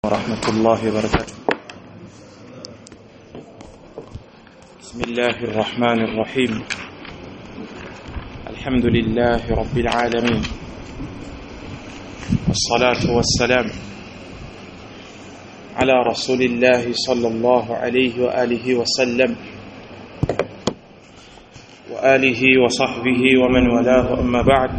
ورحمة الله وبركاته بسم الله الرحمن الرحيم الحمد لله رب العالمين والصلاة والسلام على رسول الله صلى الله عليه وآله وسلم وآله وصحبه ومن والاه أما بعد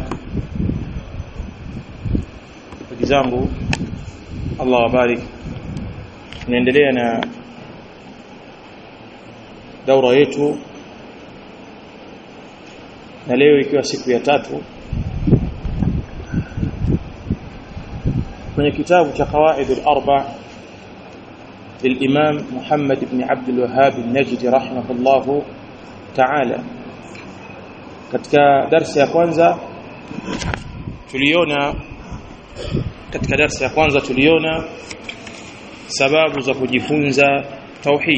zangu Allah wabarik tunaendelea na daura yetu na leo ikiwa siku ya tatu kwenye kitabu cha qawaid al-arba للإمام محمد بن عبد الوهاب النجدي رحمه الله تعالى katika darasa ya kwanza tuliona katika darasa ya kwanza tuliona sababu za kujifunza tauhid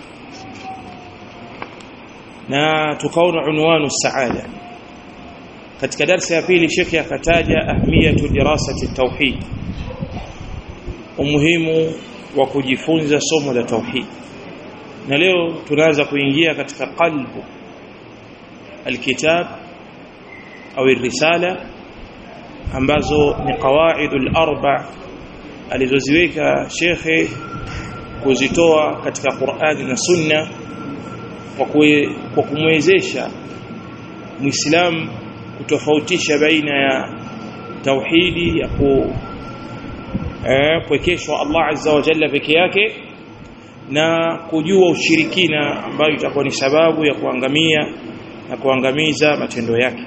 na tukaona unwanu saada katika darasa ya pili shekhi akataja ahmiyatu dirasati tauhid umuhimu wa kujifunza somo la tauhid na leo tunaanza kuingia katika qalbu alkitab au risala ambazo ni qawaidul arba alizoziweka shekhe kuzitoa katika Qur'ani na Sunna kwa kumwezesha Muislamu kutofautisha baina ya tauhidi ya ku eh, pwekeshwa Allah Azza wa Jalla peke yake na kujua ushirikina ambayo itakuwa ni sababu ya kuangamia na kuangamiza matendo yake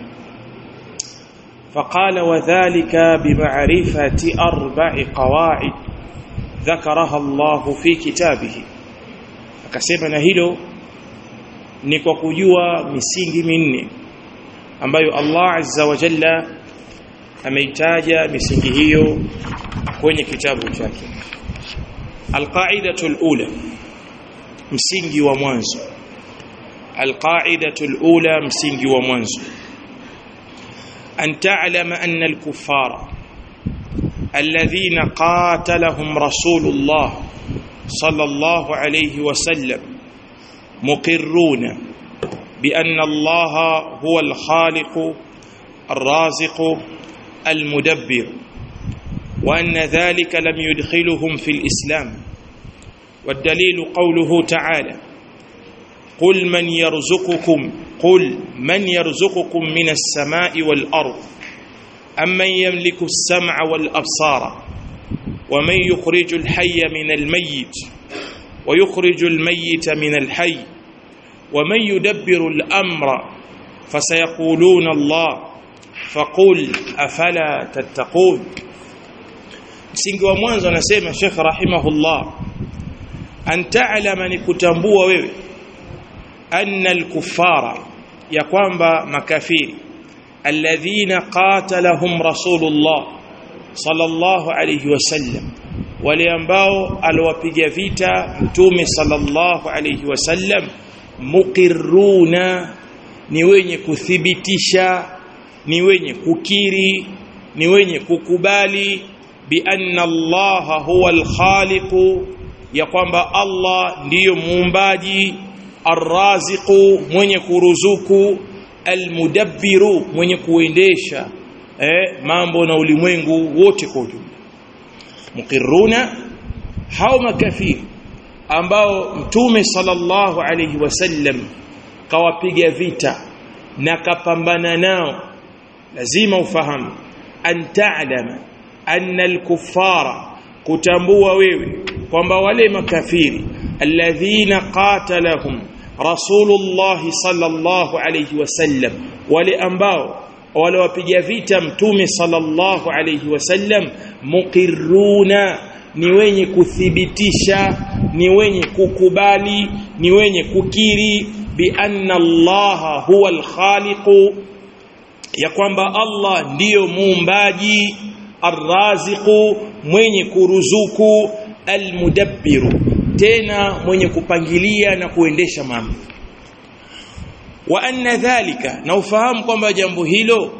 فقال وذلك بمعرفة أربع قواعد ذكرها الله في كتابه akasema na hilo ni kwa kujua misingi minne ambayo Allah Azza wa Jalla ameitaja misingi hiyo kwenye kitabu chake alqaidatu alula msingi wa mwanzo alqaidatu alula msingi wa mwanzo أن تعلم أن الكفار الذين قاتلهم رسول الله صلى الله عليه وسلم مقرون بأن الله هو الخالق الرازق المدبر وأن ذلك لم يدخلهم في الإسلام والدليل قوله تعالى قل من يرزقكم قل من يرزقكم من السماء والأرض أمن يملك السمع والأبصار ومن يخرج الحي من الميت ويخرج الميت من الحي ومن يدبر الأمر فسيقولون الله فقل أفلا تتقون msingi wa mwanzo anasema Sheikh rahimahullah an ta'lama ni kutambua wewe anna al-kuffara ya kwamba makafiri alladhina qatalahum rasulullah sallallahu alayhi wasallam wale ambao aliwapiga vita mtume sallallahu alayhi wasallam muqirruna ni wenye kuthibitisha ni wenye kukiri ni wenye kukubali bi anna allaha huwa al-khaliq ya kwamba Allah ndiyo muumbaji arraziqu mwenye kuruzuku almudabbiru mwenye kuendesha eh, mambo na ulimwengu wote kwa ujumla muqirruna hao makafiri ambao mtume sallallahu alayhi wasallam kawapiga vita na kapambana nao lazima ufahamu an ta'lama anna al-kuffara kutambua wewe kwamba wale makafiri alladhina qatalahum rasulullah sallallahu alayhi wasallam wale ambao wale wapiga vita mtume sallallahu alayhi wasallam muqirruna ni wenye kuthibitisha ni wenye kukubali ni wenye kukiri bi anna allaha huwa alkhaliq ya kwamba Allah ndiyo muumbaji arraziqu mwenye kuruzuku almudabbiru tena mwenye kupangilia na kuendesha mambo wa anna dhalika na ufahamu kwamba jambo hilo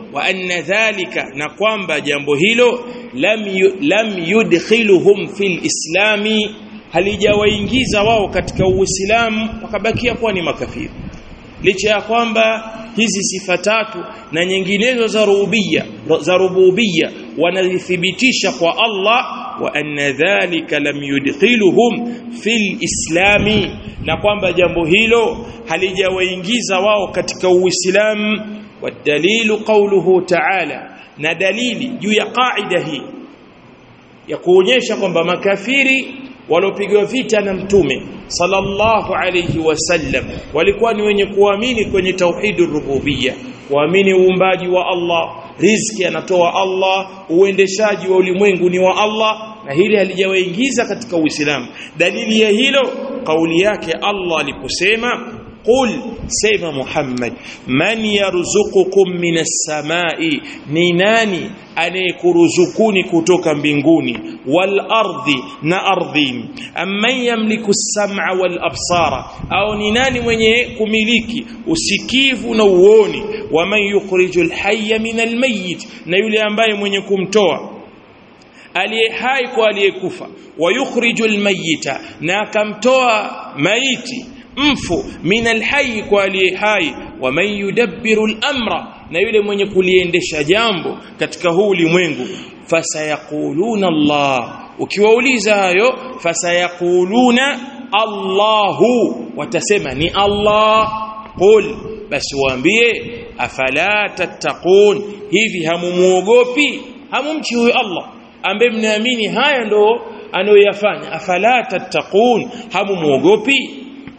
wa anna dhalika na kwamba jambo hilo lam yu, lam yudkhiluhum fil islami halijawaingiza wao katika uislamu wakabakia kuwa ni makafiri licha ya kwamba hizi sifa tatu na nyinginezo za rububia za rububia wanazithibitisha kwa Allah wa anna dhalika lam yudkhiluhum fil islami na kwamba jambo hilo halijawaingiza wao katika uislamu wadalilu qawluhu ta'ala na dalili juu ya qaida hii ya kuonyesha kwamba makafiri walopigwa vita na mtume sallallahu alayhi wasallam walikuwa ni wenye kuamini kwenye tauhidur rububiyya kuamini uumbaji wa Allah riziki anatoa Allah uendeshaji wa ulimwengu ni wa Allah na hili halijawaingiza katika Uislamu dalili ya hilo kauli yake Allah aliposema qul sema Muhammad man yarzuqukum minas samai ni nani anayekuruzukuni kutoka mbinguni wal ardi na ardhini amman yamliku as-sam'a wal absara au ni nani mwenye kumiliki usikivu na uoni wa man yukhrijul hayya minal mayyit na yule ambaye mwenye kumtoa aliye hai kwa aliyekufa wa yukhrijul mayyita na akamtoa maiti mfu minal hayy kwa aliye hai wa man yudabbiru al-amra na yule mwenye kuliendesha jambo katika huu ulimwengu fasayaquluna Allah ukiwauliza hayo fasayaquluna Allahu watasema ni Allah qul basi waambie afala tattaqun hivi hamumuogopi hamumchi huyo Allah ambaye mnaamini haya ndo anayoyafanya afala tattaqun hamumuogopi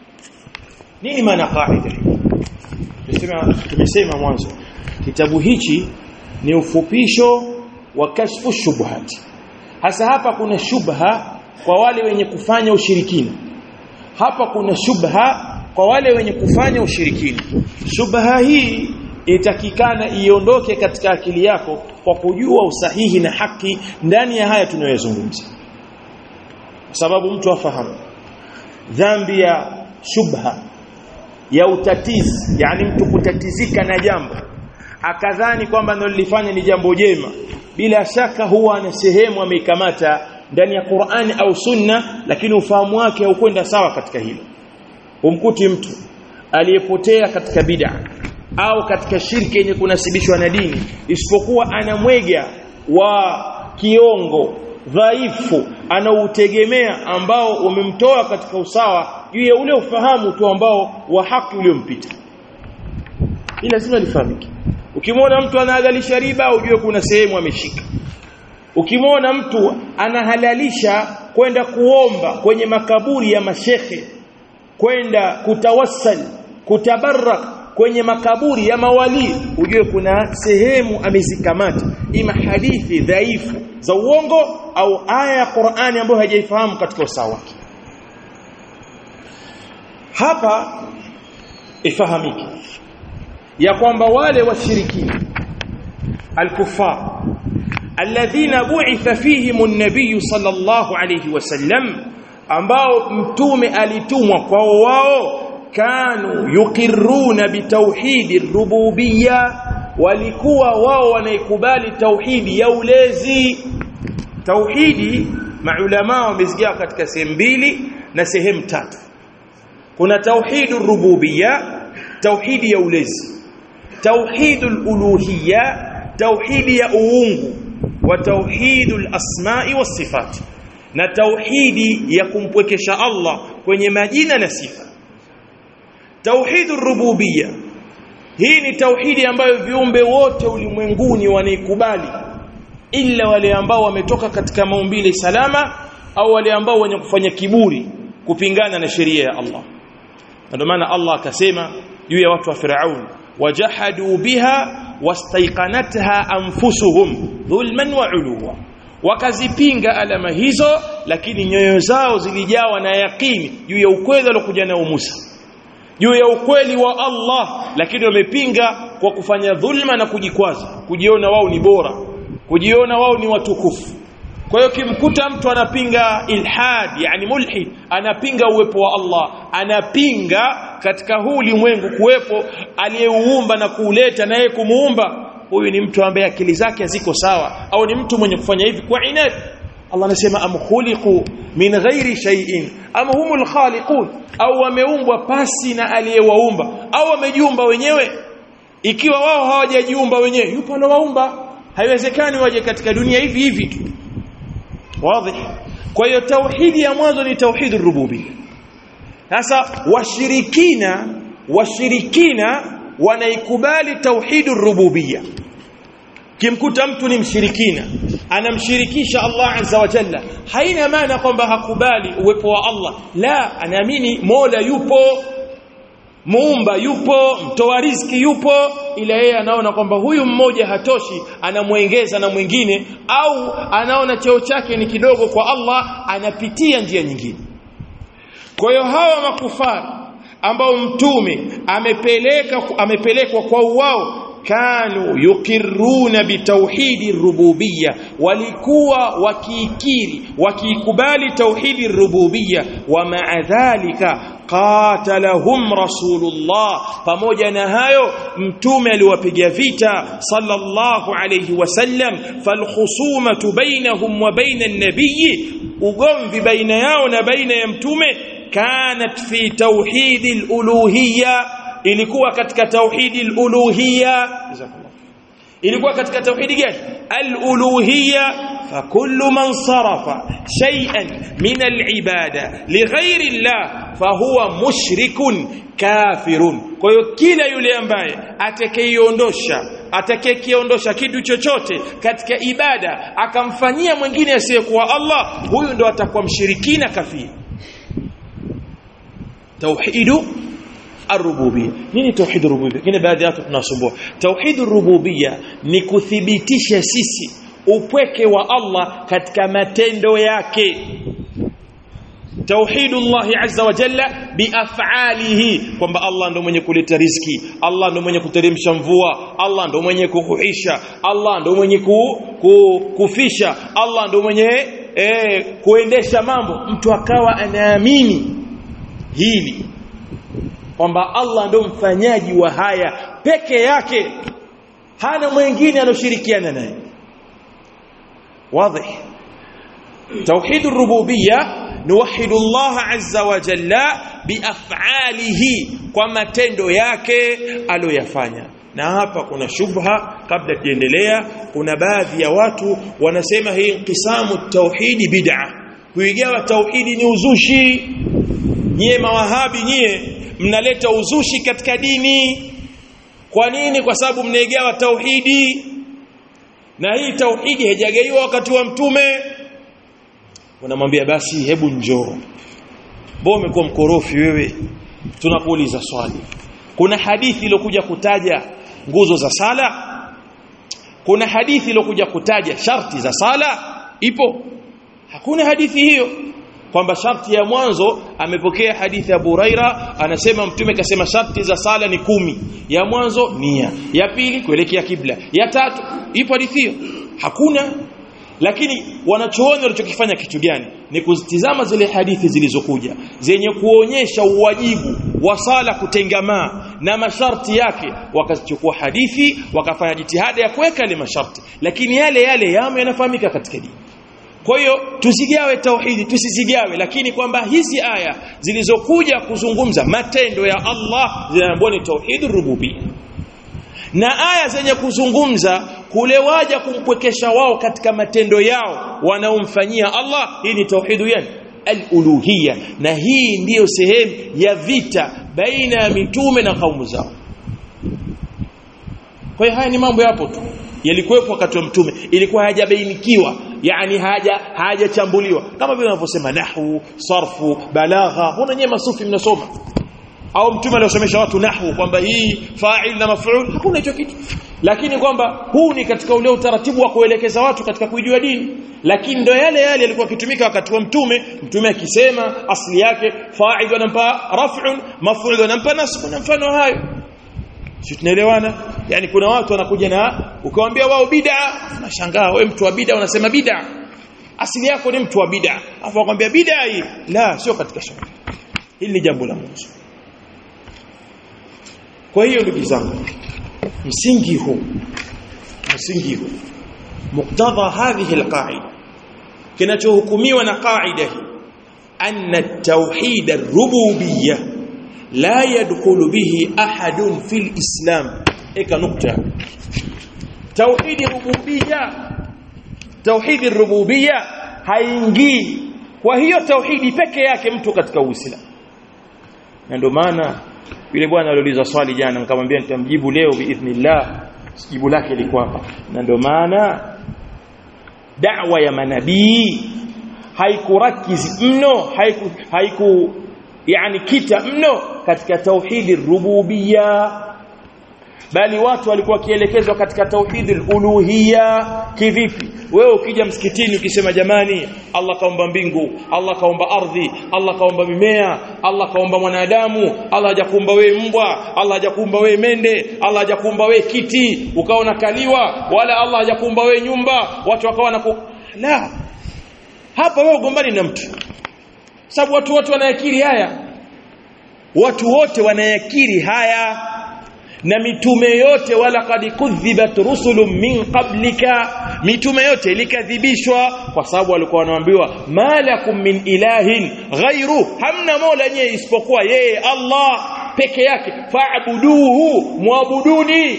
nini maana qaida tumesema tumesema mwanzo kitabu hichi ni ufupisho wa kashfu shubhat hasa hapa kuna shubha kwa wale wenye kufanya ushirikina hapa kuna shubha kwa wale wenye kufanya ushirikina shubha hii itakikana iondoke katika akili yako kwa kujua usahihi na haki ndani ya haya tunayozungumza kwa sababu mtu afahamu dhambi ya shubha ya utatizi yani mtu kutatizika na jambo akadhani kwamba nilifanya ni jambo jema bila shaka huwa ana sehemu ameikamata ndani ya Qur'ani au Sunna lakini ufahamu wake haukwenda sawa katika hilo umkuti mtu aliyepotea katika bid'a au katika shirki yenye kunasibishwa na dini isipokuwa anamwega wa kiongo dhaifu anautegemea ambao umemtoa katika usawa juu ya ule ufahamu tu ambao wa haki uliompita hii lazima lifahamike ukimwona mtu anaagalisha riba ujue kuna sehemu ameshika ukimwona mtu anahalalisha kwenda kuomba kwenye makaburi ya mashekhe kwenda kutawassal kutabarak kwenye makaburi ya mawali ujue kuna sehemu amezikamata ima hadithi dhaifu za uongo au aya ya Qur'ani ambayo hajaifahamu katika usawa wake hapa ifahamike ya kwamba wale washirikina alkufar alladhina bu'itha fihim an-nabiy sallallahu alayhi wasallam ambao mtume alitumwa kwao wao kanu yuqirruna bitauhidi rububiyya walikuwa wao wanaikubali tauhidi ya ulezi tauhidi maulama wamezigawa katika sehemu mbili na sehemu tatu kuna tauhidu rububiyya tauhidi ya ulezi tauhidul uluhiyya tauhidi ya uungu wa tauhidul asma'i was sifat na tauhidi ya kumpwekesha Allah kwenye majina na sifa tauhidur rububiyya hii ni tauhidi ambayo viumbe wote ulimwenguni wanaikubali ila wale ambao wametoka katika maumbile salama au wale ambao wenye kufanya kiburi kupingana na sheria ya Allah ndio maana Allah akasema juu ya watu wa Firaun wajahadu biha wastaiqanatha anfusuhum dhulman wa uluwa wakazipinga alama hizo lakini nyoyo zao zilijawa na yaqini juu ya ukweli aliokuja nao Musa juu ya ukweli wa Allah lakini wamepinga kwa kufanya dhulma na kujikwaza kujiona wao ni bora kujiona wao ni watukufu kwa hiyo kimkuta mtu anapinga ilhad yani mulhid anapinga uwepo wa Allah anapinga katika huu ulimwengu kuwepo aliyeuumba na kuuleta naye kumuumba huyu ni mtu ambaye akili zake ziko sawa au ni mtu mwenye kufanya hivi kwa inadi Allah anasema am khuliqu min ghairi shay'in am humul khaliqun au wameumbwa pasi na aliyewaumba au wamejiumba wenyewe ikiwa wao hawajajiumba wenyewe yupo anawaumba haiwezekani waje katika dunia hivi hivi tu wazi kwa hiyo tauhidi ya mwanzo ni tauhid rububiyya sasa washirikina washirikina wanaikubali tauhid rububiyya kimkuta mtu ni mshirikina anamshirikisha Allah azza wa jalla haina maana kwamba hakubali uwepo wa Allah la anaamini Mola yupo muumba yupo mtoa riziki yupo ila yeye anaona kwamba huyu mmoja hatoshi anamwengeza na mwingine au anaona cheo chake ni kidogo kwa Allah anapitia njia nyingine kwa hiyo hawa makufari ambao mtume amepeleka amepelekwa kwa uwao kanu yukiruna bitauhidi rububiyya walikuwa wakiikiri wakiikubali tauhidi rububiyya wa ma'a dhalika qatalahum rasulullah pamoja na hayo mtume aliwapiga vita sallallahu alayhi wasallam falkhusumatu bainahum wa baina an-nabiy ugomvi baina yao na baina ya mtume kanat fi tauhidi al-uluhiyya ilikuwa katika tauhidi al-uluhiyya ilikuwa katika tauhidi gani al-uluhiyya fakullu man sarafa shay'an min al-ibada lighairi Allah fahuwa mushrikun kafirun kwa hiyo kila yule ambaye atakayeondosha atakayekiondosha kitu chochote katika ibada akamfanyia mwingine asiyekuwa Allah huyu ndo atakuwa mshirikina kafiri tauhidu الربوبيه nini tauhid rububia kile baadhi yatu tunasumbua tauhid rububia ni kuthibitisha sisi upweke wa Allah katika matendo yake tauhidullah azza wa jalla biaf'alihi kwamba Allah ndo mwenye kuleta riziki Allah ndo mwenye kuteremsha mvua Allah ndo mwenye kuhuisha Allah ndo mwenye ku, ku, kufisha Allah ndo mwenye eh, kuendesha mambo mtu akawa anaamini hili kwamba Allah ndo mfanyaji wa haya peke yake hana mwingine anoshirikiana naye wazi توحيد الربوبيه نوحد الله عز وجل بافعاله kwa matendo yake aliyofanya na hapa kuna shubha kabla tuendelea kuna baadhi ya watu wanasema hii inqisamu tauhidi bid'a kuigawa tauhidi ni uzushi nyie mawahabi nyie mnaleta uzushi katika dini kwa nini kwa sababu mnaigawa tauhidi na hii tauhidi haijagaiwa wakati wa mtume unamwambia basi hebu njoo mbona umekuwa mkorofi wewe tunakuuliza swali kuna hadithi iliyokuja kutaja nguzo za sala kuna hadithi iliyokuja kutaja sharti za sala ipo hakuna hadithi hiyo kwamba sharti ya mwanzo amepokea hadithi ya Buraira anasema mtume kasema sharti za sala ni kumi ya mwanzo nia ya pili kuelekea kibla ya tatu ipo hadithi hiyo hakuna lakini wanachoona walichokifanya kitu gani ni kuzitizama zile hadithi zilizokuja zenye kuonyesha uwajibu wa sala kutengamaa na masharti yake wakazichukua hadithi wakafanya jitihada ya kuweka ile masharti lakini yale yale yamo yanafahamika katika dini kwa hiyo tusigawe tauhidi tusizigawe lakini kwamba hizi aya zilizokuja kuzungumza matendo ya Allah zinaambiwa ni tauhid rububiyya na aya zenye kuzungumza kule waja kumpwekesha wao katika matendo yao wanaomfanyia Allah hii ni tauhidu yani al-uluhiyya na hii ndiyo sehemu ya vita baina ya mitume na kaumu zao kwa hiyo haya ni mambo yapo tu yalikuwepo wakati wa mtume ilikuwa hajabainikiwa yani haja hajachambuliwa kama vile wanavyosema nahwu sarfu balagha huna nyewe masufi mnasoma au mtume aliosomesha watu nahwu kwamba hii fa'il na maf'ul hakuna hicho kitu lakini kwamba huu ni katika ule utaratibu wa kuelekeza watu katika kuijua dini lakini ndo yale yale yalikuwa kitumika wakati wa mtume mtume akisema asli yake fa'il wanampa raf'un maf'ul wanampa nasb na mfano hayo si tunaelewana yani kuna watu wanakuja na ukawaambia wao bid'a unashangaa wewe mtu wa bid'a unasema bid'a asili yako ni mtu wa bid'a afu akwambia bid'a hii la sio katika sharia hili ni jambo la mwanzo kwa hiyo ndugu zangu msingi huu msingi huu muktadha hadhihi alqaida kinachohukumiwa na qaida hii anna at-tauhid ar-rububiyyah la yadkhulu bihi ahadun fil islam eka nukta tauhid rububiyya tauhid rububiyya haingii kwa hiyo tauhidi peke yake mtu katika uislamu na ndio maana yule bwana aliuliza swali jana nikamwambia nitamjibu leo biidhnillah jibu lake liko hapa na ndio maana da'wa ya manabii haikurakizi mno haiku, haiku yani kita mno katika tauhidi rububiyya bali watu walikuwa wakielekezwa katika tauhidi uluhiyya kivipi wewe ukija msikitini ukisema jamani Allah kaumba mbingu Allah kaumba ardhi Allah kaumba mimea Allah kaumba mwanadamu Allah hajakuumba wewe mbwa Allah hajakuumba wewe mende Allah hajakuumba wewe kiti ukaona kaliwa wala Allah hajakuumba wewe nyumba watu wakawa na la hapa wewe ugombani na mtu sababu watu wote wanayakiri haya watu wote wanayakiri haya na mitume yote wala qad kudhibat rusulun min qablika mitume yote ilikadhibishwa kwa sababu walikuwa wanaambiwa malakum min ilahin ghairu hamna mola nyewe isipokuwa yeye Allah peke yake fa'buduhu muabuduni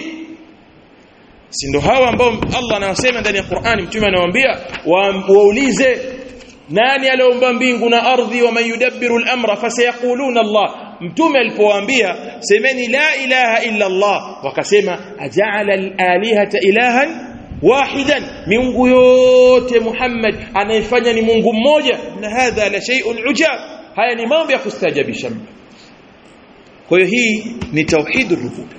si ndo hawa ambao Allah anawasema ndani ya Qur'ani mtume anawaambia waulize nani aliumba mbingu na ardhi wa man yudabbiru al-amra fasayaquluna Allah mtume alipowaambia semeni la ilaha illa Allah wakasema aja'ala al-alihata ilahan wahidan miungu yote Muhammad anayefanya ni Mungu mmoja na hadha la shay'un ujab haya ni mambo ya kustajabisha kwa hiyo hii ni tauhidur rububiyya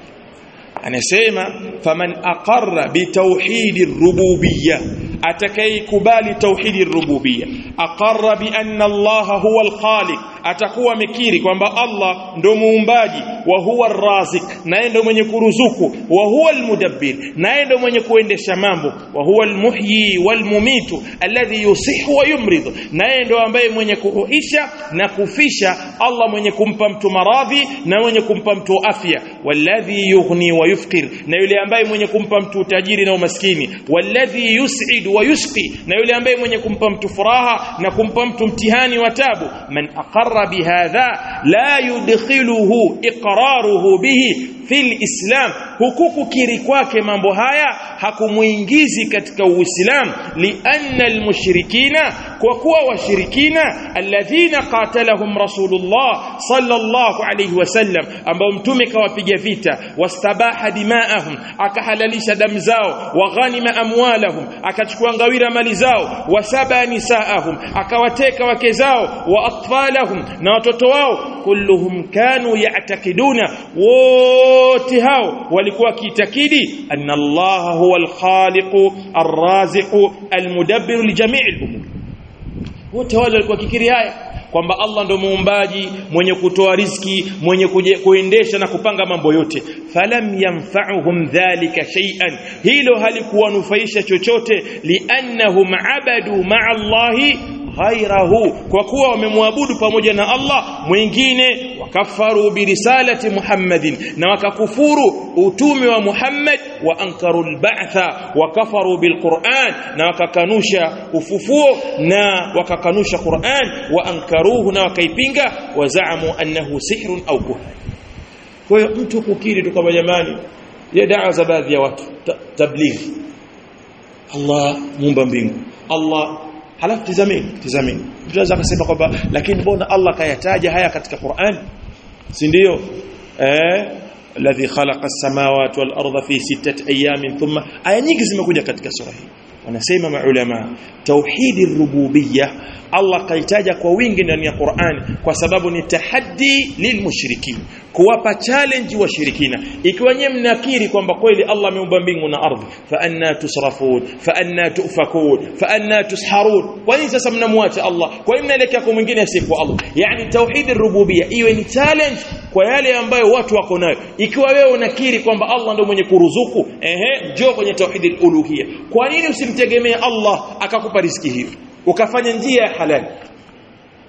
anasema faman aqarra bitauhidir rububiyya atakayekubali tauhidi rububiyya aqarra bi anna Allah huwa al-khaliq atakuwa mikiri kwamba Allah ndo muumbaji wa huwa ar-razik naye ndo mwenye kuruzuku wa huwa al-mudabbir naye ndo mwenye kuendesha mambo wa huwa al-muhyi wal-mumitu alladhi yusihu wa yumrid naye ndo ambaye mwenye kuhuisha na kufisha Allah mwenye kumpa mtu maradhi na mwenye kumpa mtu afya walladhi yughni wa yufqir na yule ambaye mwenye kumpa mtu utajiri na umaskini walladhi yus'id wa yusqi na yule ambaye mwenye kumpa mtu furaha na kumpa mtu mtihani wa tabu man aqarra bihadha la yudkhiluhu iqraruhu bihi fil islam hukuku kiri kwake mambo haya hakumuingizi katika uislamu lianna almushrikina kwa kuwa washirikina alladhina qatalahum rasulullah sallallahu alayhi wasallam ambao mtume kawapiga vita wastabaha dimaahum akahalalisha damu zao wa ghanima amwalahum akachukua ngawira mali zao wasaba nisaahum akawateka wake zao wa atfalahum na watoto wao kulluhum kanu ya'takiduna wote hao walikuwa wakiitakidi anna Allah huwa al-khaliq ar-raziq al-mudabbir li jami' al-umur wote wale walikuwa kikiri haya kwamba Allah ndo muumbaji mwenye kutoa riziki mwenye kuje, kuendesha na kupanga mambo yote falam yanfa'uhum dhalika shay'an hilo halikuwanufaisha chochote liannahum abadu ma'a Allahi ghairahu kwa kuwa wamemwabudu pamoja na Allah mwingine wakafaru birisalati Muhammadin na wakakufuru utume wa Muhammad wa ankaru alba'tha wakafaru bilquran na wakakanusha ufufuo na wakakanusha Qur'an wa ankaruhu na wakaipinga wazaamu annahu sihrun au kuhan kwa hiyo mtu kukiri tu kama jamani ya dawa za baadhi ya watu tablighi Allah muumba mbingu Allah halafu tizameni tizameni mtu anaweza akasema kwamba lakini mbona Allah kayataja haya katika Qur'an si ndio eh alladhi khalaqa as-samawati wal arda fi sittati ayamin thumma aya nyingi zimekuja katika sura hii wanasema maulama tauhidi rububiyya Allah kaitaja kwa wingi ndani ya Qur'an kwa sababu ni tahaddi lilmushrikin kuwapa challenge washirikina ikiwa nyewe mnakiri kwamba kweli Allah ameumba mbingu na ardhi fa anna tusrafun fa anna tufakun fa anna tusharun kwa nini sasa mnamwacha Allah kwa nini mnaelekea kwa mwingine asiyekuwa Allah yani tauhid rububiyya iwe ni challenge kwa yale ambayo watu wako nayo ikiwa wewe unakiri kwamba Allah ndio mwenye kuruzuku ehe njoo kwenye tauhid uluhiyya kwa nini usimtegemee Allah akakupa riziki hiyo ukafanya njia ya halali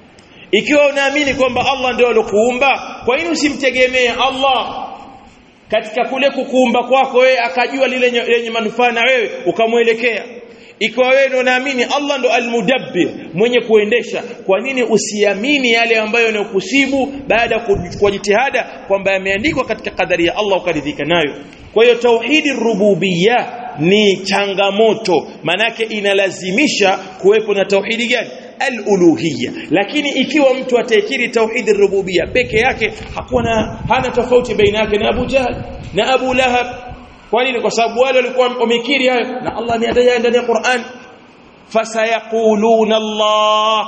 ikiwa unaamini kwamba Allah ndio alokuumba kwa nini usimtegemee Allah katika kule kukuumba kwako wewe akajua lile lenye manufaa na wewe ukamwelekea ikiwa wewe ndo naamini Allah ndo almudabbir mwenye kuendesha kwa nini usiamini yale ambayo yanakusibu baada ya kuchukua jitihada kwamba yameandikwa katika kadari ya Allah ukaridhika nayo kwa hiyo tauhidi rububiyya ni changamoto manake inalazimisha kuwepo na tauhidi gani al-uluhiyya lakini ikiwa mtu ataikiri tauhid rububiyya peke yake hakuna hana tofauti baina yake na Abu Jahl na Abu Lahab kwa nini kwa sababu wale walikuwa wamekiri hayo na Allah ameyataja ndani ya Qur'an fasayaquluna Allah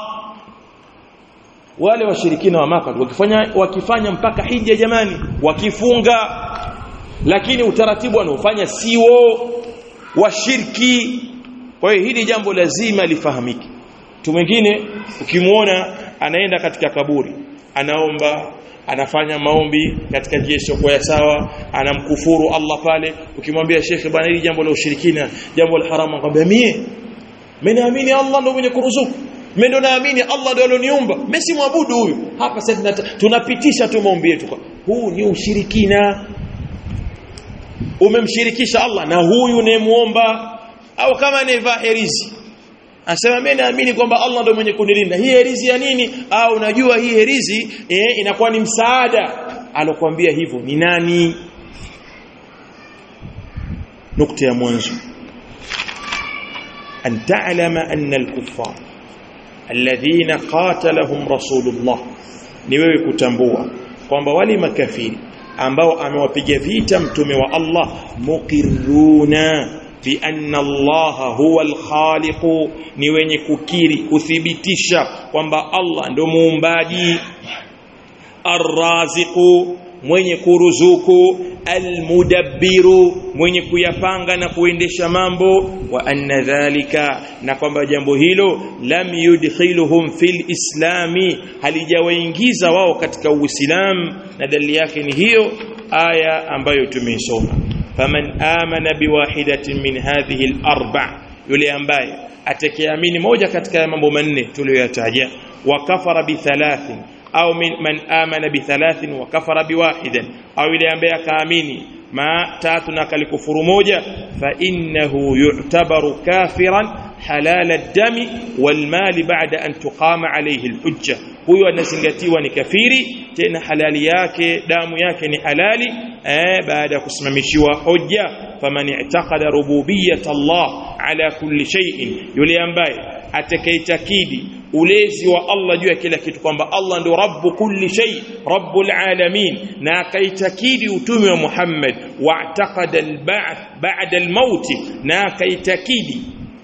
wale washirikina wa Maka wakifanya wakifanya mpaka hija jamani wakifunga lakini utaratibu wanaofanya siwo wa shirki kwa hiyo hili jambo lazima lifahamike mtu mwingine ukimuona anaenda katika kaburi anaomba anafanya maombi katika njia isiyokuwa ya sawa anamkufuru Allah pale ukimwambia shekhe bwana hili jambo la ushirikina jambo la haramu akwambia mie mimi naamini Allah ndio mwenye kuruzuku mimi ndo naamini Allah ndio alioniumba mimi si mwabudu huyu hapa sasa tunapitisha tu maombi yetu huu ni ushirikina umemshirikisha Allah na huyu unayemuomba au kama anayevaa herizi Anasema mimi naamini kwamba Allah ndio mwenye kunilinda. Hii herizi ya nini? Au unajua hii herizi eh, inakuwa ni msaada. Alokuambia hivyo ni nani? Nukta ya mwanzo. An ta'lama anna al-kuffar alladhina qatalahum Rasulullah ni wewe kutambua kwamba wale makafiri ambao amewapiga vita mtume wa Allah muqirruna bi anna Allah huwa al-khaliq ni wenye kukiri kuthibitisha kwamba Allah ndo muumbaji arraziqu mwenye kuruzuku almudabbiru mwenye kuyapanga na kuendesha mambo wa anna dhalika na kwamba jambo hilo lam yudkhiluhum fil islami halijawaingiza wao katika uislamu na dalili yake ni hiyo aya ambayo tumeisoma faman amana biwahidatin min hadhihi al-arba' yule ambaye atakayeamini moja katika mambo manne tuliyoyataja wa kafara bi thalathin au man amana bi thalathin wa kafara bi wahidan au yule ambaye akaamini ma tatu na kalikufuru moja fa innahu yu'tabaru kafiran halal ad-dami wal mali ba'da an tuqama alayhi al-hujja huyo anazingatiwa ni kafiri tena halali yake damu yake ni halali eh baada ya kusimamishiwa hoja faman i'taqada rububiyyat Allah ala kulli shay'in yule ambaye atakaitakidi ulezi wa Allah juu ya kila kitu kwamba Allah ndio rabbu kulli shay rabbul alamin na akaitakidi utume wa Muhammad wa'taqada al-ba'th ba'da al-maut na akaitakidi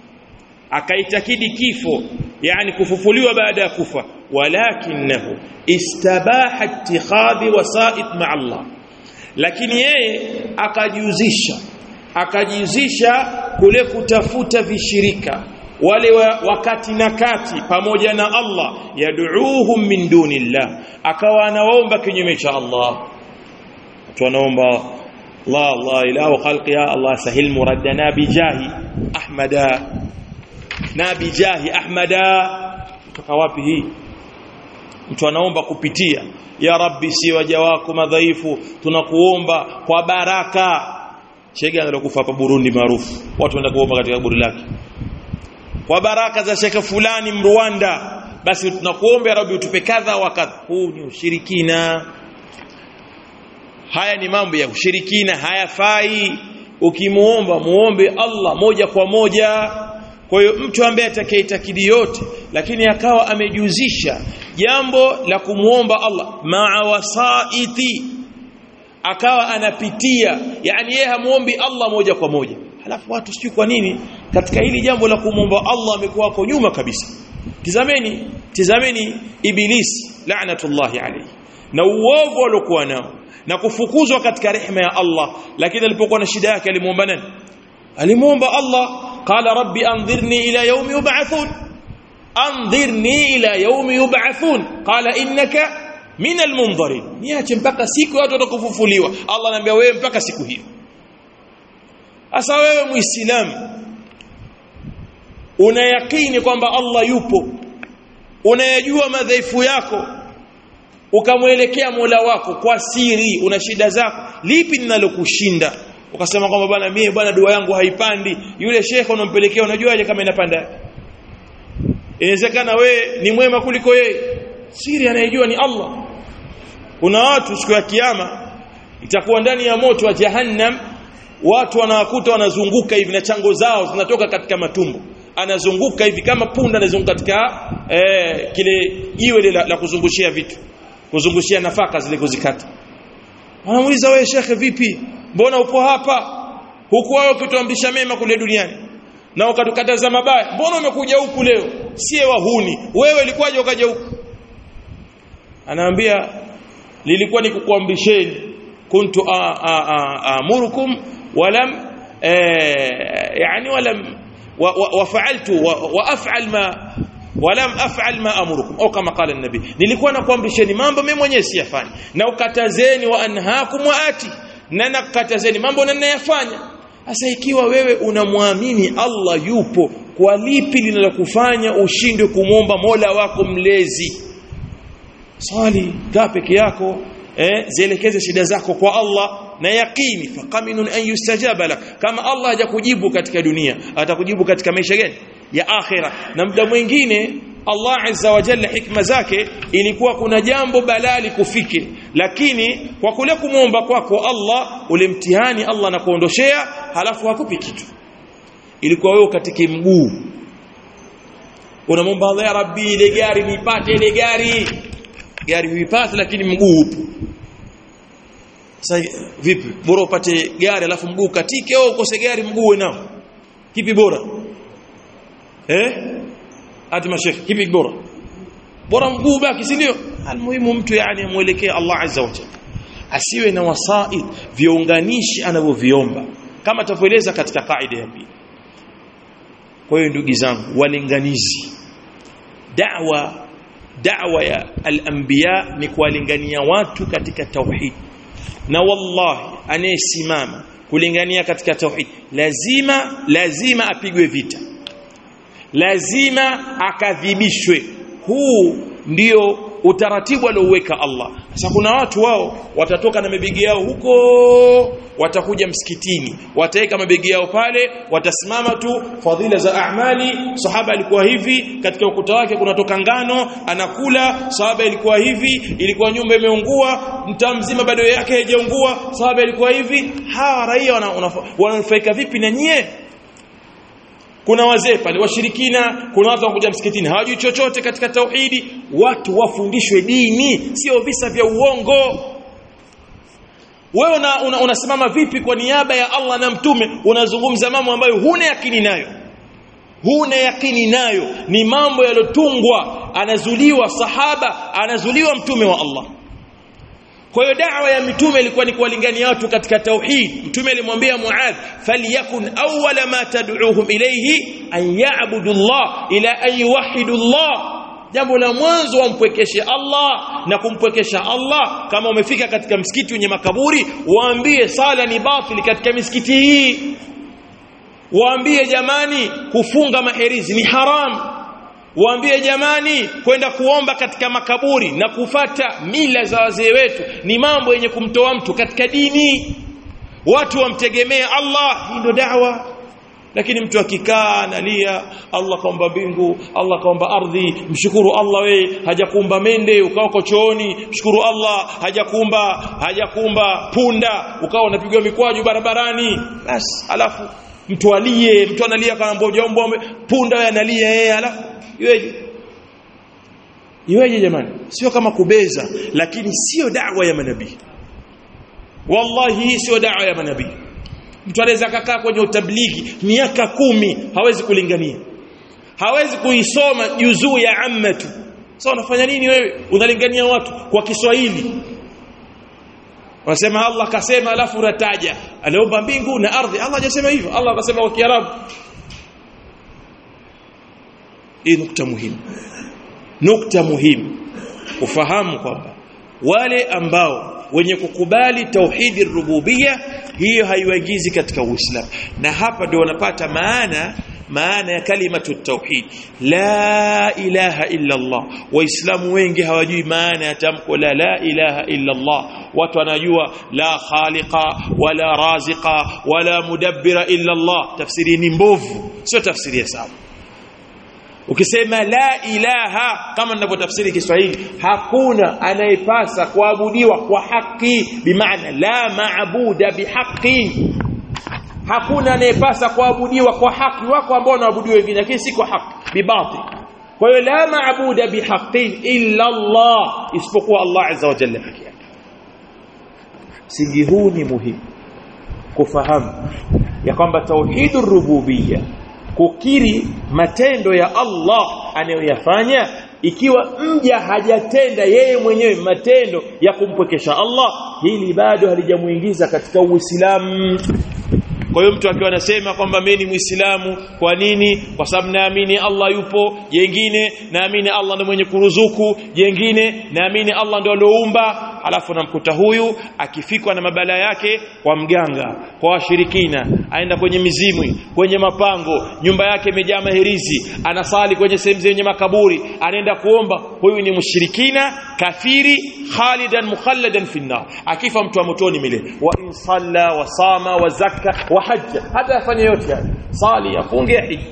akaitakidi kifo yani kufufuliwa baada ya kufa walakinahu istabaha ittikhadhi wasa'id ma'a Allah lakini yeye akajihusisha akajihusisha kule kutafuta vishirika wale wa, wakati na kati pamoja na Allah yad'uuhum min dunillah akawa anaomba kinyume cha Allah watu wanaomba Allah Allah ilahu khalqi ya Allah sahil muraddana bijahi ahmada na bijahi ahmada kutoka wapi hii mtu anaomba kupitia ya rabbi si waja wako madhaifu tunakuomba kwa baraka shega alokufa hapa Burundi maarufu watu wanaenda kuomba katika kaburi lake kwa baraka za shekhe fulani Mrwanda basi tunakuomba ya rabbi utupe kadha wa kadha huu ni ushirikina haya ni mambo ya ushirikina hayafai ukimuomba muombe Allah moja kwa moja kwa hiyo mtu ambaye atakayetakidi yote lakini akawa amejuzisha jambo la kumuomba Allah maa wasaiti akawa anapitia yani yeye hamuombi Allah moja kwa moja halafu watu sijui kwa nini katika hili jambo la kumuomba Allah amekuwa hapo nyuma kabisa tizameni tizameni ibilisi la'natullahi alayhi na uovu aliokuwa nao na kufukuzwa katika rehema ya Allah lakini alipokuwa na shida yake alimuomba nani alimuomba Allah qala rabbi anzirni ila yawmi yub'athun anzirni ila yawmi yub'athun qala innaka min almunzirin niache mpaka siku watu watakufufuliwa Allah anambia wewe mpaka siku hiyo asa wewe muislamu unayakini kwamba Allah yupo unayajua madhaifu yako ukamwelekea Mola wako kwa siri una shida zako lipi linalokushinda ukasema kwamba bwana mie bwana dua yangu haipandi yule shekhe unampelekea unajuaje kama inapanda inawezekana we ni mwema kuliko yeye siri anayejua ni Allah kuna watu siku ya kiyama itakuwa ndani ya moto wa jahannam watu wanawakuta wanazunguka hivi na chango zao zinatoka katika matumbo anazunguka hivi kama punda anazunguka katika eh, kile jiwe la, la kuzungushia vitu kuzungushia nafaka zile kuzikata wanamuuliza wewe shekhe vipi mbona upo hapa huku wao ukituamrisha mema kule duniani na ukatukataza mabaya mbona umekuja huku leo sie wahuni wewe ilikuwaje ukaja huku anaambia lilikuwa ni kukuamrisheni kuntu amurukum walam yani walam wafaaltu waafal ma walam af'al ma amurukum au kama qala an-nabi nilikuwa nakuamrisheni mambo mimi mwenyewe siyafanya na ukatazeni wa anhaakum wa ati na nakatazeni mambo na ninayafanya sasa ikiwa wewe unamwamini Allah yupo kwa lipi linalokufanya ushindwe kumwomba Mola wako mlezi swali kaa peke yako eh zielekeze shida zako kwa Allah na yaqini faqaminun an yustajaba lak kama Allah hajakujibu katika dunia atakujibu katika maisha gani ya akhira na muda mwingine Allah azza wa jalla hikma zake ilikuwa kuna jambo balali kufike lakini kwa kule kumwomba kwako Allah ule mtihani Allah anakuondoshea halafu hakupi kitu ilikuwa wewe katika mguu unamwomba Allah ya rabbi ile gari nipate ile gari gari huipate lakini mguu upo sasa vipi bora upate gari alafu mguu katike au ukose gari mguu nao kipi bora eh hadi mashekh kipi bora bora mguu baki si ndio almuhimu mtu yani amuelekee Allah azza wa jalla asiwe na wasaid viunganishi anavyoviomba kama tutaeleza katika kaida ya pili kwa hiyo ndugu zangu walinganizi da'wa da'wa ya al-anbiya ni kuwalingania watu katika tauhid na wallahi anayesimama kulingania katika tauhid lazima lazima apigwe vita lazima akadhibishwe huu ndio utaratibu aliouweka Allah sasa kuna watu wao watatoka na mabegi yao huko watakuja msikitini wataweka mabegi yao pale watasimama tu fadhila za amali sahaba alikuwa hivi katika ukuta wake kunatoka ngano anakula sahaba ilikuwa hivi ilikuwa nyumba imeungua mtaa mzima bado yake haijaungua sahaba ilikuwa hivi hawa raia wananufaika vipi na nyie kuna wazee pale washirikina kuna watu wanakuja msikitini hawajui chochote katika tauhidi watu wafundishwe dini sio visa vya uongo wewe una, una, unasimama vipi kwa niaba ya Allah na mtume unazungumza mambo ambayo huna yakini nayo huna yakini nayo ni mambo yalotungwa anazuliwa sahaba anazuliwa mtume wa Allah kwa hiyo da'wa ya mitume ilikuwa ni kuwalingania watu katika tauhid mtume alimwambia Muadh falyakun awwala ma tad'uuhum ilayhi an ya'budu Allah ila an yuwahhidu Allah jambo la mwanzo wampwekeshe Allah na kumpwekesha Allah kama umefika katika msikiti wenye makaburi waambie sala ni batili katika misikiti hii waambie jamani kufunga maherizi ni haramu waambie jamani kwenda kuomba katika makaburi na kufata mila za wazee wetu ni mambo yenye kumtoa mtu katika dini watu wamtegemea Allah hii ndio da'wa lakini mtu akikaa analia Allah kaomba mbingu Allah kaomba ardhi mshukuru Allah we hajakuumba mende ukawa uko chooni mshukuru Allah hajakuumba hajakuumba punda ukawa unapigwa mikwaju barabarani basi alafu mtu alie mtu analia kama mboja punda wewe analia yeye alafu iweje iweje jamani sio kama kubeza lakini sio da'wa ya manabii wallahi hii sio da'wa ya manabii mtu anaweza kakaa kwenye utablighi miaka kumi hawezi kulingania hawezi kuisoma juzuu ya ammatu sasa unafanya nini wewe unalingania watu kwa Kiswahili Wanasema Allah kasema alafu unataja aliomba mbingu na ardhi Allah hajasema hivyo Allah akasema kwa Kiarabu hii nukta muhimu nukta muhimu ufahamu kwamba wale ambao wenye kukubali tauhidi rububia hiyo haiwaingizi katika Uislamu na hapa ndio wanapata maana maana ya kalimatu tauhid la ilaha illa Allah waislamu wengi hawajui maana ya tamko la la ilaha illa Allah watu wanajua la khaliqa wala raziqa wala mudabbira illa Allah tafsiri ni mbovu sio tafsiri ya sawa ukisema la ilaha kama ninavyotafsiri Kiswahili hakuna anayepasa kuabudiwa kwa haki bimaana la maabuda bihaqi hakuna anayepasa kuabudiwa kwa haki wako ambao wanaabudiwa wengine lakini si kwa haki bibati kwa hiyo la maabuda bihaqin illa Allah isipokuwa Allah azza wa jalla pekee yake msingi huu ni muhimu kufahamu ya kwamba tauhidur rububiyya kukiri matendo ya Allah anayoyafanya ikiwa mja hajatenda yeye mwenyewe matendo ya kumpwekesha Allah hili bado halijamuingiza katika Uislamu kwa hiyo mtu akiwa anasema kwamba mimi ni Muislamu kwa nini kwa sababu naamini Allah yupo jengine naamini Allah ndiye mwenye kuruzuku jengine naamini Allah ndiye alioumba alafu namkuta huyu akifikwa na mabala yake kwa mganga kwa washirikina aenda kwenye mizimu kwenye mapango nyumba yake imejaa maherizi anasali kwenye sehemu zenye makaburi anaenda kuomba huyu ni mshirikina kafiri khalidan mukhalladan fi nar akifa mtu wa motoni milele wa in salla wa sama wa zakka wa hajja hata afanye yote haya sali afunge hija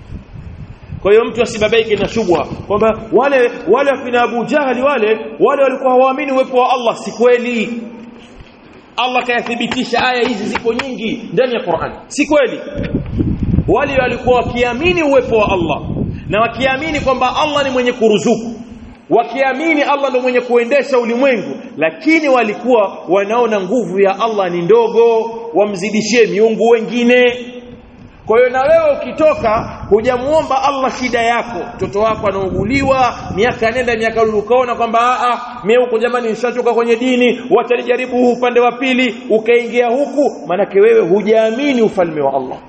kwa hiyo mtu asibabaike na shubha kwamba wale wale akina Abu Jahali wale wale walikuwa hawaamini uwepo wa Allah si kweli Allah kayathibitisha aya hizi ziko nyingi ndani ya Qur'an si kweli wale walikuwa wakiamini uwepo wa Allah na wakiamini kwamba Allah ni mwenye kuruzuku wakiamini Allah ndo mwenye kuendesha ulimwengu lakini walikuwa wanaona nguvu ya Allah ni ndogo wamzidishie miungu wengine kwa hiyo na wewe ukitoka hujamuomba Allah shida yako mtoto wako anauguliwa miaka nenda miaka rudi ukaona kwamba a a mimi huko jamani nishachoka kwenye dini wacha nijaribu huu upande wa pili ukaingia huku manake wewe hujaamini ufalme wa Allah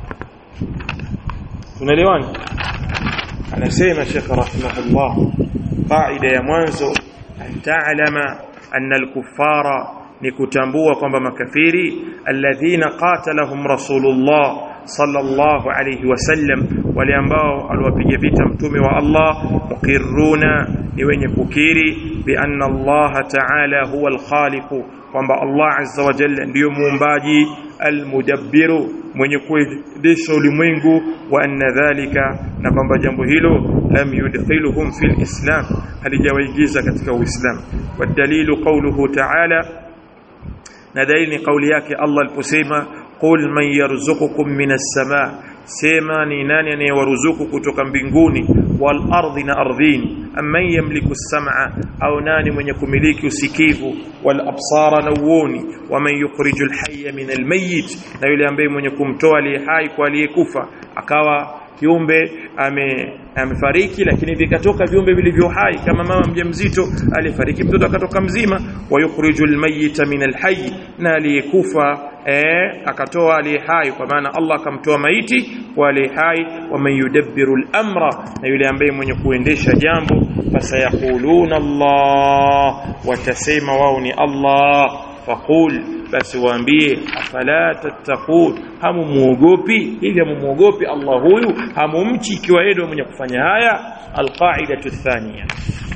tunaelewana anasema Sheikh rahimahullah qaida ya mwanzo an ta'lama anna al-kuffara ni kutambua kwamba makafiri alladhina qatalahum rasulullah sallallahu alayhi wasallam wale ambao aliwapiga vita mtume wa Allah muqirruna ni wenye kukiri bi anna Allah ta'ala huwa al-khaliq kwamba Allah azza wa jalla ndiyo muumbaji almudabbiru mwenye kuendesha ulimwengu wa anna dhalika na kwamba jambo hilo lam yudkhiluhum fil islam halijawaingiza katika uislamu wadalilu qawluhu ta'ala na dalili ni kauli yake Allah aliposema qul man yarzuqukum minas samaa sema ni nani anayewaruzuku kutoka mbinguni wal ardhi na ardhini amman yamliku as-sam'a au nani mwenye kumiliki usikivu wal absara na uoni waman yukhrijul hayya min al-mayyit na yule ambaye mwenye kumtoa aliye hai kwa aliyekufa akawa kiumbe ame amefariki lakini vikatoka viumbe vilivyo hai kama mama mjamzito alifariki mtoto akatoka mzima wa yukhrijul mayyita min alhayy na aliyekufa eh akatoa aliye hai kwa maana Allah akamtoa maiti kwa aliye hai wa man yudabbiru al-amra na yule ambaye mwenye kuendesha jambo fasayaquluna Allah watasema wao ni Allah faqul basi waambie afala tattaqun hamumuogopi hivi hamumuogopi Allah huyu hamumchi ikiwa yeye mwenye kufanya haya alqaidatu thania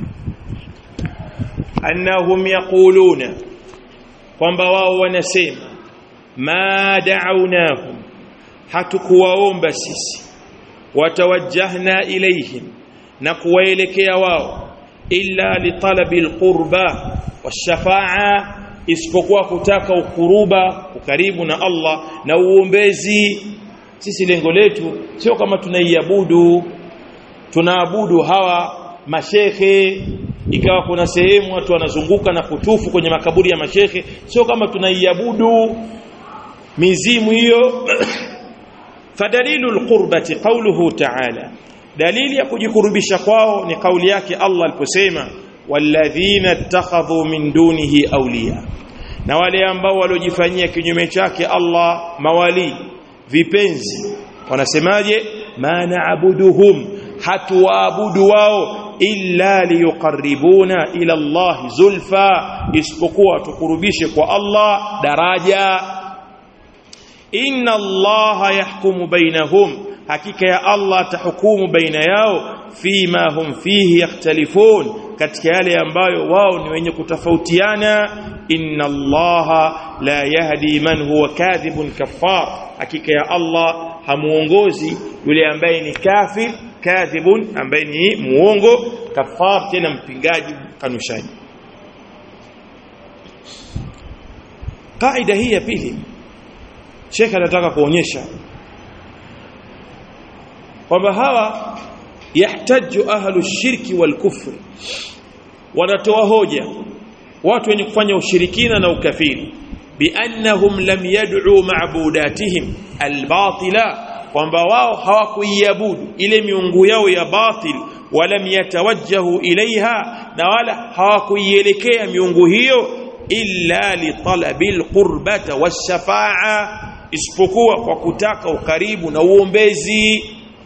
annahum yaquluna kwamba wao wanasema ma da'awnahum hatukuwaomba sisi watawajjahna ilayhim na kuwaelekea wao illa litalabi alqurba washafa'a isipokuwa kutaka ukuruba ukaribu na Allah na uombezi sisi lengo letu sio kama tunaiabudu tunaabudu hawa mashehe ikawa kuna sehemu watu wanazunguka na kutufu kwenye makaburi ya mashehe sio kama tunaiabudu mizimu hiyo fadalilu alqurbati qawluhu ta'ala dalili ya kujikurubisha kwao ni kauli yake Allah aliposema walladhina ittakhadhu min dunihi awliya na wale ambao waliojifanyia kinyume chake Allah mawali vipenzi wanasemaje ma na'buduhum hatuwaabudu wao illa liyuqarribuna ila Allah zulfa isipokuwa tukurubishe kwa Allah daraja inna Allah yahkumu bainahum hakika ya Allah atahukumu baina yao fima hum fihi yakhtalifun katika yale ambayo wao ni wenye kutofautiana inna allaha la yahdi man huwa kadhibun kaffar hakika ya Allah hamuongozi yule ambaye ni kafir kadhibun ambaye ni muongo kafar tena mpingaji kanushaji kaida hii ya pili Sheikh anataka kuonyesha kwamba hawa yahtaju ahlu shirki wal kufri wanatoa hoja watu wenye kufanya ushirikina na ukafiri biannahum lam yad'u ma'budatihim albatila kwamba wao hawakuiabudu ile miungu yao ya batil walam yatawajjahu ilaiha na wala hawakuielekea miungu hiyo illa li talabil qurbata washafa'a isipokuwa kwa kutaka ukaribu na uombezi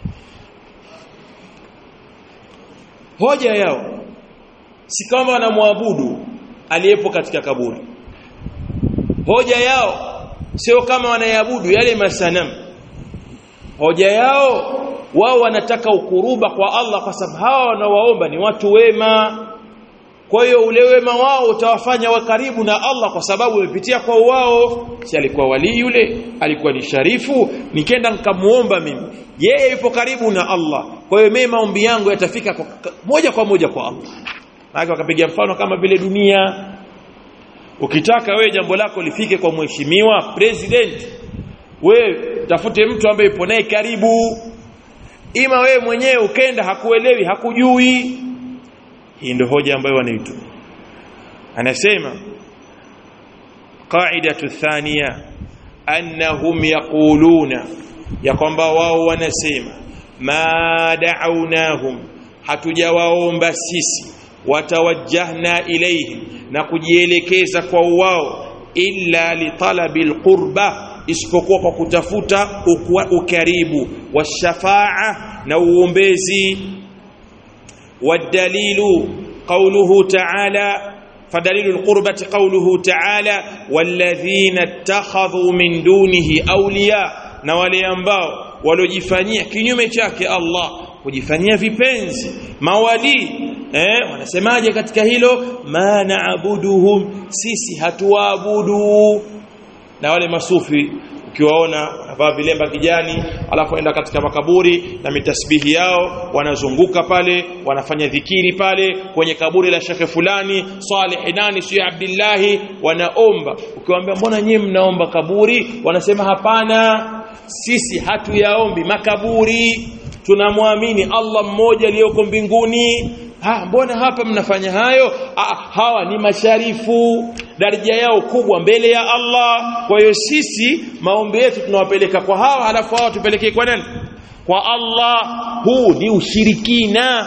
hoja yao si kama wanamwabudu aliyepo katika kaburi hoja yao sio kama wanayabudu yale masanamu hoja yao wao wanataka ukuruba kwa Allah kwa sababu hawa wanawaomba ni watu wema kwa hiyo ule wema wao utawafanya wa karibu na Allah kwa sababu umepitia kwa wao si alikuwa wali yule alikuwa ni sharifu nikenda nikamuomba mimi yeye yupo karibu na Allah kwa hiyo mimi maombi yangu yatafika kwa, moja kwa moja kwa Allah maana wakapiga mfano kama vile dunia ukitaka wewe jambo lako lifike kwa mheshimiwa president wewe tafute mtu ambaye yupo naye karibu ima wewe mwenyewe ukenda hakuelewi hakujui hii ndio hoja ambayo wanaitwa anasema qaidatu thania annahum yaquluna ya kwamba wao wanasema ma da'awnahum hatujawaomba sisi watawajjahna ilayhim na kujielekeza kwa wao illa litalabil qurba isipokuwa kwa kutafuta ukaribu washafaa na uombezi والدليل قوله تعالى فدليل القربة قوله تعالى والذين اتخذوا من دونه أولياء na wale ambao walojifanyia kinyume chake Allah kujifanyia vipenzi mawali eh wanasemaje katika hilo ma naabuduhum sisi hatuabudu na wale masufi ukiwaona wanavaa vilemba kijani alafu enda katika makaburi na mitasbihi yao wanazunguka pale wanafanya dhikiri pale kwenye kaburi la shekhe fulani Saleh nani sio Abdillahi wanaomba ukiwaambia mbona nyinyi mnaomba kaburi wanasema hapana sisi hatuyaombi makaburi tunamwamini Allah mmoja aliyoko mbinguni ha mbona hapa mnafanya hayo ha, hawa ni masharifu daraja yao kubwa mbele ya Allah kwa hiyo sisi maombi yetu tunawapeleka kwa hawa halafu hawa tupelekee kwa nani kwa Allah huu ni ushirikina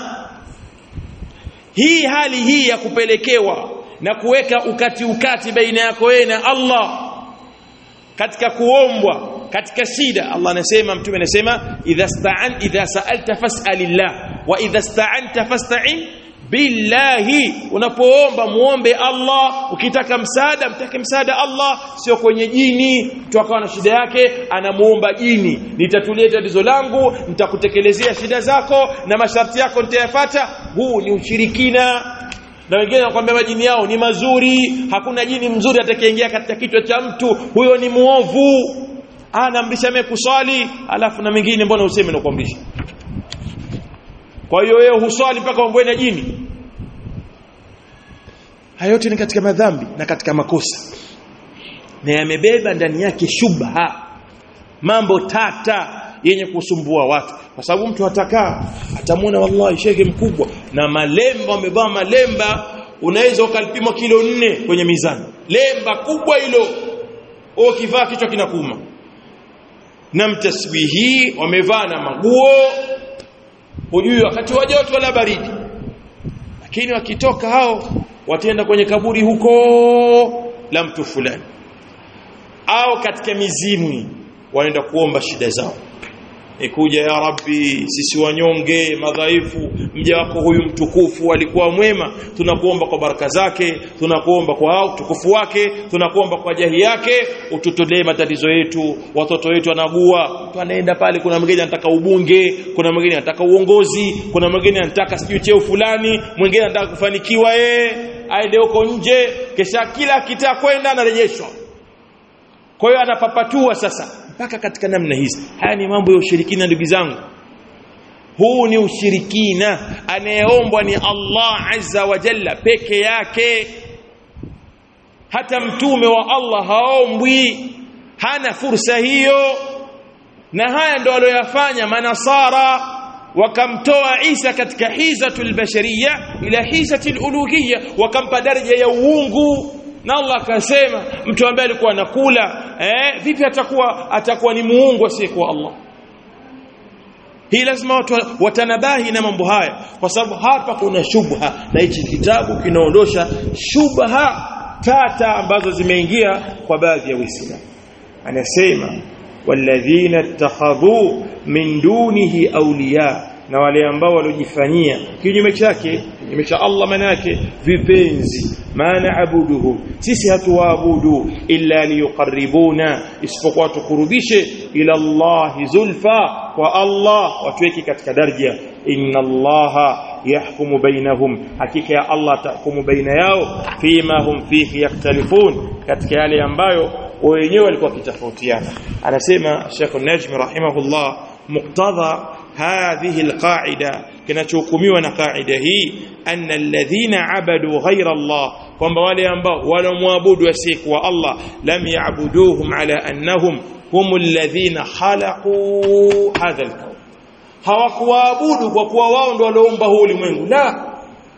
hii hali hii ya kupelekewa na kuweka ukati ukati baina yako wewe na Allah katika kuombwa katika shida Allah anasema mtume anasema idha sta'an idha sa'alta fas'alillah wa idha sta'anta fasta'in billahi unapoomba muombe Allah ukitaka msaada mtake msaada Allah sio kwenye jini mtu akawa na shida yake anamuomba jini nitatulie tatizo langu nitakutekelezea shida zako na masharti yako nitayafuata huu ni ushirikina na wengine wanakuambia majini yao ni mazuri hakuna jini mzuri atakayeingia katika kichwa cha mtu huyo ni muovu anaamrisha mimi kuswali alafu na mengine mbona useme na kuamrisha kwa hiyo wewe huswali mpaka uombe na jini hayo yote ni katika madhambi na katika makosa na yamebeba ndani yake shubha mambo tata yenye kusumbua watu kwa sababu mtu atakaa atamwona wallahi shege mkubwa na malemba amevaa malemba unaweza ukalipima kilo nne kwenye mizani lemba kubwa hilo ukivaa kichwa kinakuma na mtasbihi wamevaa na maguo hujui wakati wa joto wala baridi lakini wakitoka hao wataenda kwenye kaburi huko la mtu fulani au katika mizimu wanaenda kuomba shida zao ikuja ya rabbi sisi wanyonge madhaifu mja wako huyu mtukufu alikuwa mwema tunakuomba kwa baraka zake tunakuomba kwa utukufu wake tunakuomba kwa jahi yake ututolee matatizo yetu watoto wetu wanagua mtu anaenda pale kuna mwingine anataka ubunge kuna mwingine anataka uongozi kuna mwingine anataka sijui cheo fulani mwingine anataka kufanikiwa yeye aende huko nje kisha kila kitaa kwenda anarejeshwa kwa hiyo anapapatua sasa mpaka katika namna hizi haya ni mambo ya ushirikina ndugu zangu huu ni ushirikina anayeombwa ni Allah azza wa jalla peke yake hata mtume wa Allah haombwi hana fursa hiyo na haya ndo walioyafanya manasara wakamtoa Isa katika hizatul bashariya ila hizatul uluhiyya wakampa daraja ya uungu na Allah akasema mtu ambaye alikuwa anakula eh vipi atakuwa atakuwa ni muungu asiyekuwa Allah hii lazima watu watanabahi na mambo haya kwa sababu hapa kuna shubha na hichi kitabu kinaondosha shubha tata ambazo zimeingia kwa baadhi ya Waislamu anasema walladhina ittakhadhu min dunihi awliya na wale ambao waliojifanyia kinyume chake kinyume cha Allah maana yake vipenzi maana abuduhu sisi hatuwaabudu illa liyuqarribuna isipokuwa tukurubishe ila Allah zulfa kwa Allah watuweke katika daraja inna Allah yahkumu bainahum hakika ya Allah tahkumu baina yao fima hum fihi yaktalifun katika yale ambayo wenyewe walikuwa wakitofautiana anasema Sheikh Najmi rahimahullah muqtadha هذه القاعدة kinachohukumiwa na kaida hii anna alladhina abadu ghayra Allah kwamba wale ambao walomwabudu asiyekuwa Allah lam ya'buduhum ala annahum hum alladhina khalaqu hadha alkawn hawakuwaabudu kwa kuwa wao ndio walioumba huu ulimwengu la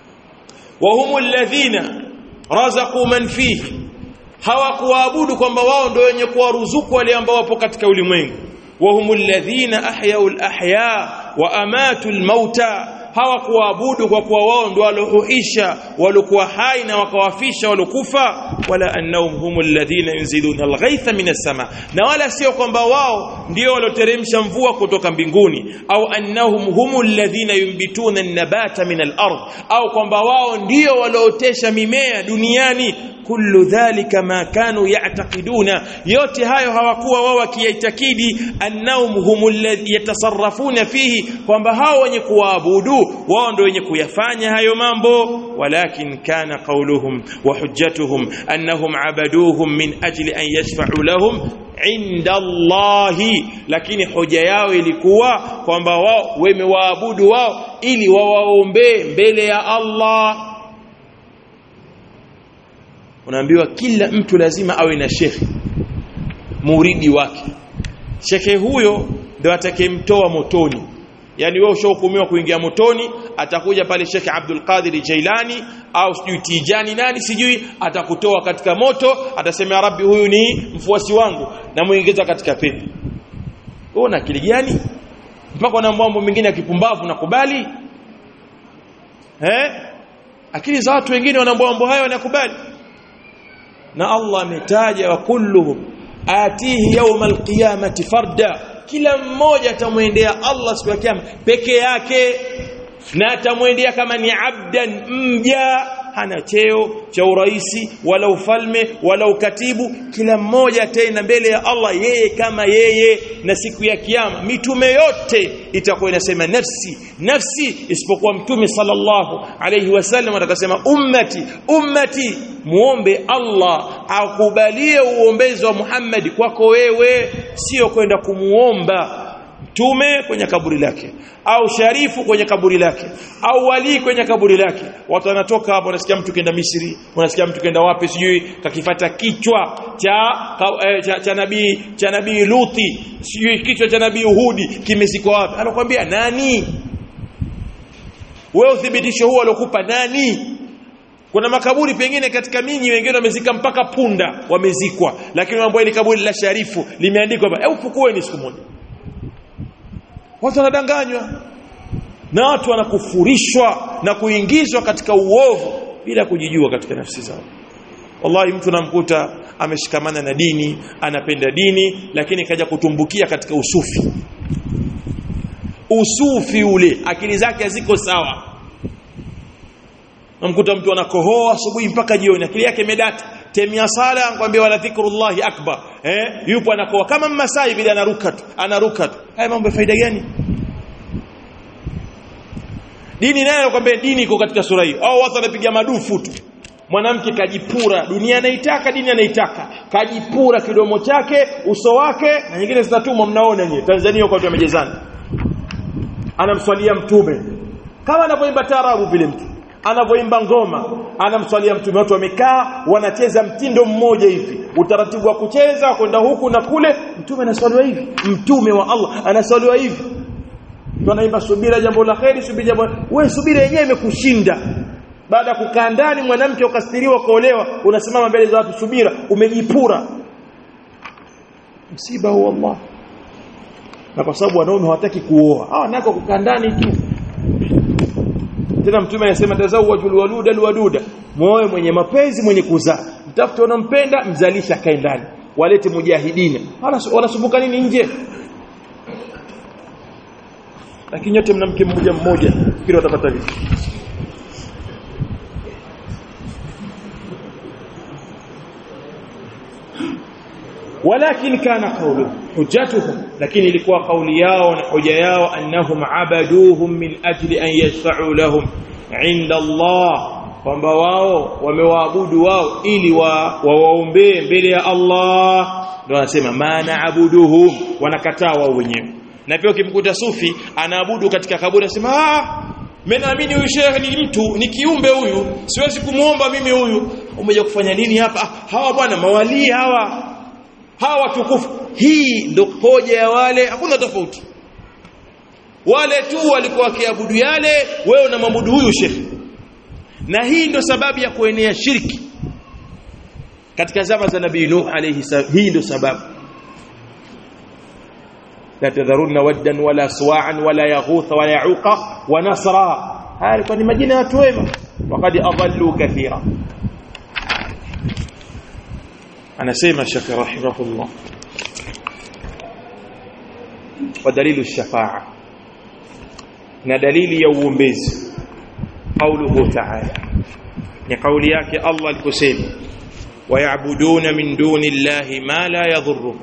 wa hum alladhina razaqu man fihi hawakuwaabudu kwamba wao ndio wenye kuwaruzuku wale ambao wapo katika ulimwengu وهم الذين أحيوا الأحياء وأماتوا الموتى hawakuabudu kwa kuwa wao ndio waliohuisha walikuwa hai na wakawafisha waliokufa wala annahum humul ladhina yunziluna alghaitha minas sama na wala sio kwamba wao ndio walioteremsha mvua kutoka mbinguni au annahum humul ladhina yumbituna an-nabata min al-ard au kwamba wao ndio waliootesha mimea duniani kullu dhalika ma kanu ya'taqiduna yote hayo hawakuwa wao wakiyaitakidi annahum humul ladhi yatasarrafuna fihi kwamba hao wenye kuabudu wao ndio wenye kuyafanya hayo mambo walakin kana qawluhum wa hujjatuhum annahum abaduhum min ajli an yashfa'u lahum inda Allahi lakini hoja yao ilikuwa kwamba wao wamewaabudu wao ili wawaombee mbele ya Allah unaambiwa kila mtu lazima awe na shekhi muridi wake shekhe huyo ndio atakayemtoa motoni yani wewe ushahukumiwa kuingia motoni atakuja pale Sheikh Abdul Qadir Jailani au sijui Tijani nani sijui atakutoa katika moto atasema ya Rabbi huyu ni mfuasi wangu na muingiza katika pepo wewe una akili gani mpaka na mambo mengine ya kipumbavu nakubali eh akili za watu wengine wana mambo hayo wanakubali na Allah ametaja wa kulluhum atihi yawm alqiyamati farda kila mmoja atamwendea Allah siku ya kiyama peke yake na atamwendea kama ni abdan mja hana cheo cha uraisi wala ufalme wala ukatibu kila mmoja tena mbele ya Allah yeye kama yeye na siku ya kiyama mitume yote itakuwa inasema nafsi nafsi isipokuwa mtume sallallahu alayhi wasallam atakasema ummati ummati muombe Allah akubalie uombezi wa Muhammad kwako wewe sio kwenda kumuomba mtume kwenye kaburi lake au sharifu kwenye kaburi lake au wali kwenye kaburi lake watu wanatoka hapo unasikia mtu kenda Misri unasikia mtu kenda wapi sijui kakifata kichwa cha eh, cha, cha nabii cha nabii Luti sijui kichwa cha nabii Uhudi kimezikwa wapi anakuambia nani wewe uthibitisho huo alokupa nani kuna makaburi pengine katika minyi wengine wamezika mpaka punda wamezikwa lakini mambo ni kaburi la sharifu limeandikwa hapa hebu fukueni siku moja watu wanadanganywa na watu wanakufurishwa na kuingizwa katika uovu bila kujijua katika nafsi zao wallahi mtu namkuta ameshikamana na dini anapenda dini lakini kaja kutumbukia katika usufi usufi ule akili zake haziko sawa namkuta mtu anakohoa asubuhi mpaka jioni akili yake imedata temia sala anakuambia wala dhikrullahi akbar eh yupo anakoa kama mmasai vile anaruka tu anaruka tu haya mambo ya faida gani dini nayo anakuambia dini iko katika sura hiyo au watu wanapiga madufu tu mwanamke kajipura dunia anaitaka dini anaitaka kajipura kidomo chake uso wake na nyingine zinatumwa mnaona nyinyi Tanzania kwa watu wamejezana anamswalia mtume kama anavyoimba tarabu vile mtu anavyoimba ngoma anamswalia mtume watu wamekaa wanacheza mtindo mmoja hivi utaratibu wa kucheza kwenda huku na kule mtume anaswaliwa hivi mtume wa Allah anaswaliwa hivi tunaimba subira jambo la kheri subira jambo wewe subira yenyewe imekushinda baada ya kukaa ndani mwanamke ukastiriwa kuolewa unasimama mbele za watu subira umejipura msiba huo Allah na kwa sababu wanaume hawataki kuoa hawa nako kukaa ndani tu tena mtume anasema tazawwajul waluda alwaduda muoe mwenye mapenzi mwenye kuzaa mtafute unampenda mzalisha kae ndani walete mujahidina wanasumbuka nini nje lakini nyote mna mke mmoja mmoja fikiri watapata vipi ولكن كان قوله حجتهم لكن ilikuwa kauli yao na hoja yao annahum abaduhum min ajli an yashfa'u lahum inda Allah kwamba wao wamewaabudu wao ili wawaombee mbele ya Allah ndio wanasema maana abuduhum wanakataa wao wenyewe na pia ukimkuta sufi anaabudu katika kaburi anasema ah mimi naamini huyu shehe ni mtu ni kiumbe huyu siwezi kumuomba mimi huyu umeja kufanya nini hapa ah, hawa bwana mawalii hawa hawa watukufu hii ndo hoja ya wale hakuna tofauti wale tu walikuwa wakiabudu yale wewe unamwabudu huyu shekhi na hii ndo sababu ya kuenea shirki katika zama za nabii nuh alayhi salam hii ndo sababu la tadharunna waddan wala suwa'an wala yaghutha wala yauqa wa nasra haya ilikuwa ni majina ya watu wema waqad adallu kathira anasema shekhi rahimahullah wa dalilu shafa'a na dalili ya uombezi qauluhu ta'ala ni kauli yake Allah aliposema wayabuduna min duni llahi ma la yadhurruhum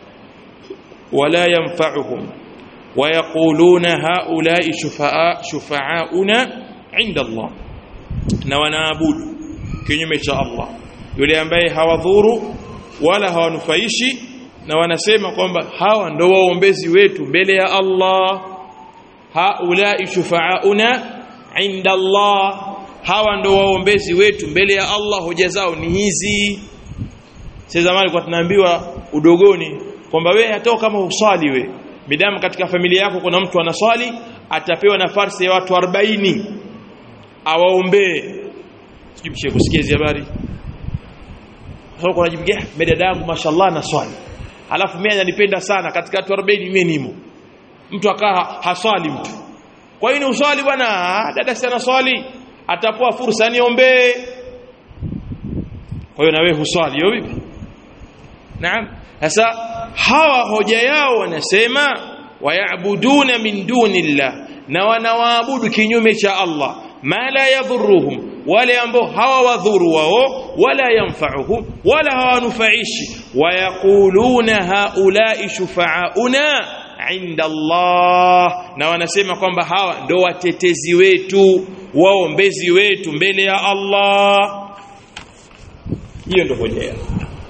wala yanfa'uhum ويقولون هؤلاء شفعاء شفعاؤنا عند الله na wanaabudu kinyume cha Allah yule ambaye hawadhuru wala hawanufaishi na wanasema kwamba hawa ndo waombezi wetu mbele ya Allah haulai shufaauna inda Allah hawa ndo waombezi wetu mbele ya Allah hoja zao ni hizi sasa zamani kwa tunaambiwa udogoni kwamba wewe hata kama usali we midamu katika familia yako kuna mtu anaswali atapewa nafasi ya watu 40 awaombee sijui mshe kusikia hizo habari sasa kuna jibigia dada yangu mashallah na swali alafu mimi ananipenda sana katika watu 40 mimi nimo mtu akaa haswali mtu kwa hiyo ni uswali bwana dada sana swali atapoa fursa niombee kwa hiyo na wewe huswali hiyo vipi naam sasa hawa hoja yao wanasema wayabuduna min dunillah na wanawaabudu kinyume cha Allah ma la yadhurruhum wale ambao hawawadhuru wao wala yanfa'uhum wala hawanufaishi wayaquluna haula'i shufa'auna inda Allah na wanasema kwamba hawa ndo watetezi wetu waombezi wetu mbele ya Allah hiyo ndo hoja yao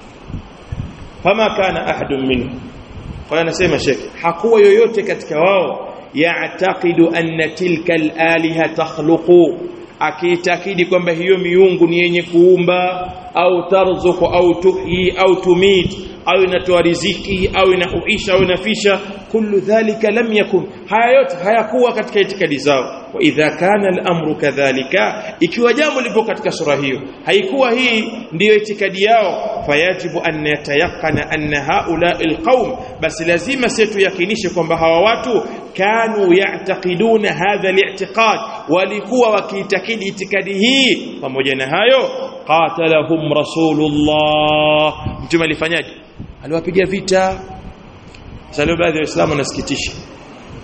fama kana ahadun minhum kwa anasema shekhi hakuwa yoyote katika wao ya'taqidu anna tilka al-aliha takhluqu akiitakidi kwamba hiyo miungu ni yenye kuumba au tarzuku au tuhyi au tumit au inatoa riziki au inahuisha au inafisha kullu dhalika lam yakun haya yote hayakuwa katika itikadi zao wa idha kana al-amru kadhalika ikiwa jambo lipo katika sura hiyo haikuwa hii ndiyo itikadi yao fayajibu an yatayaqqana anna haula alqaum basi lazima setu yakinishe kwamba hawa watu kanu ya'taqiduna hadha al-i'tiqad walikuwa wakiitakidi itikadi hii pamoja na hayo qatalahum rasulullah mtume alifanyaje aliwapiga vita sasa baadhi ya waislamu nasikitisha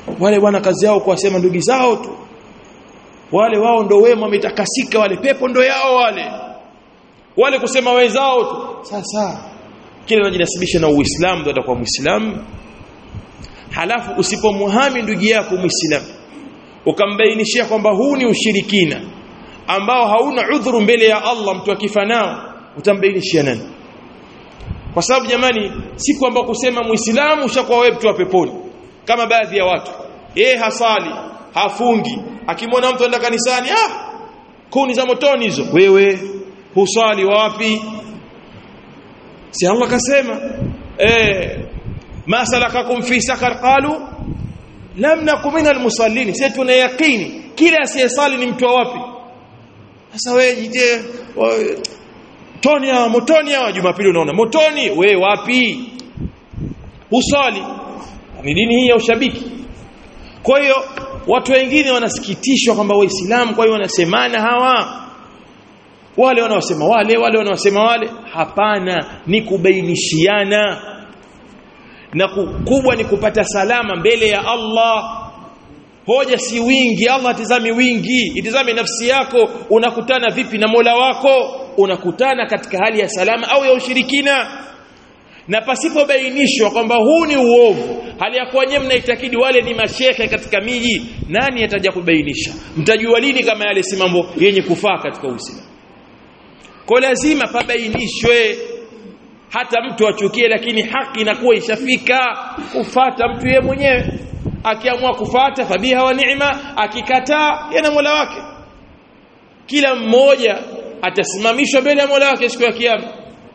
wale bwana kazi yao kuwasema ndugu zao tu wale wao ndo wema wametakasika wale pepo ndo yao wale wale kusema wenzao tu sasa kile unajinasibisha na Uislamu ndio atakuwa Muislamu halafu usipomhami ndugu yako Muislamu ukambainishia kwamba huu ni ushirikina ambao hauna udhuru mbele ya Allah mtu akifa nao utambainishia nani kwa sababu jamani si kwamba kusema muislamu ushakuwa wewe mtu wa peponi kama baadhi ya watu yeye hasali hafungi akimwona mtu anaenda kanisani ah kuni za motoni hizo wewe husali wapi si Allah kasema eh ma salakakum fi sakar qalu lam nakum minal musallin sisi tuna yaqini kila asiyesali ni mtu wa wapi sasa wewe jite motoni hawa motoni hawa jumapili unaona motoni we wapi usali ni dini hii ya ushabiki kwa hiyo watu wengine wanasikitishwa kwamba waislamu kwa hiyo wanasemana hawa wale wanaosema wale wale wanaosema wale hapana ni kubainishiana na kubwa ni kupata salama mbele ya Allah hoja si wingi Allah atizami wingi itizame nafsi yako unakutana vipi na Mola wako unakutana katika hali ya salama au ya ushirikina na pasipobainishwa kwamba huu ni uovu hali ya kuwa nyewe mnaitakidi wale ni mashehe katika miji nani ataja kubainisha mtajua lini kama yale si mambo yenye kufaa katika Uislamu kwa lazima pabainishwe hata mtu achukie lakini haki inakuwa ishafika kufata mtu yeye mwenyewe akiamua kufata fabiha wa ni'ma akikataa yana Mola wake kila mmoja atasimamishwa mbele ya Mola wake siku ya kiyama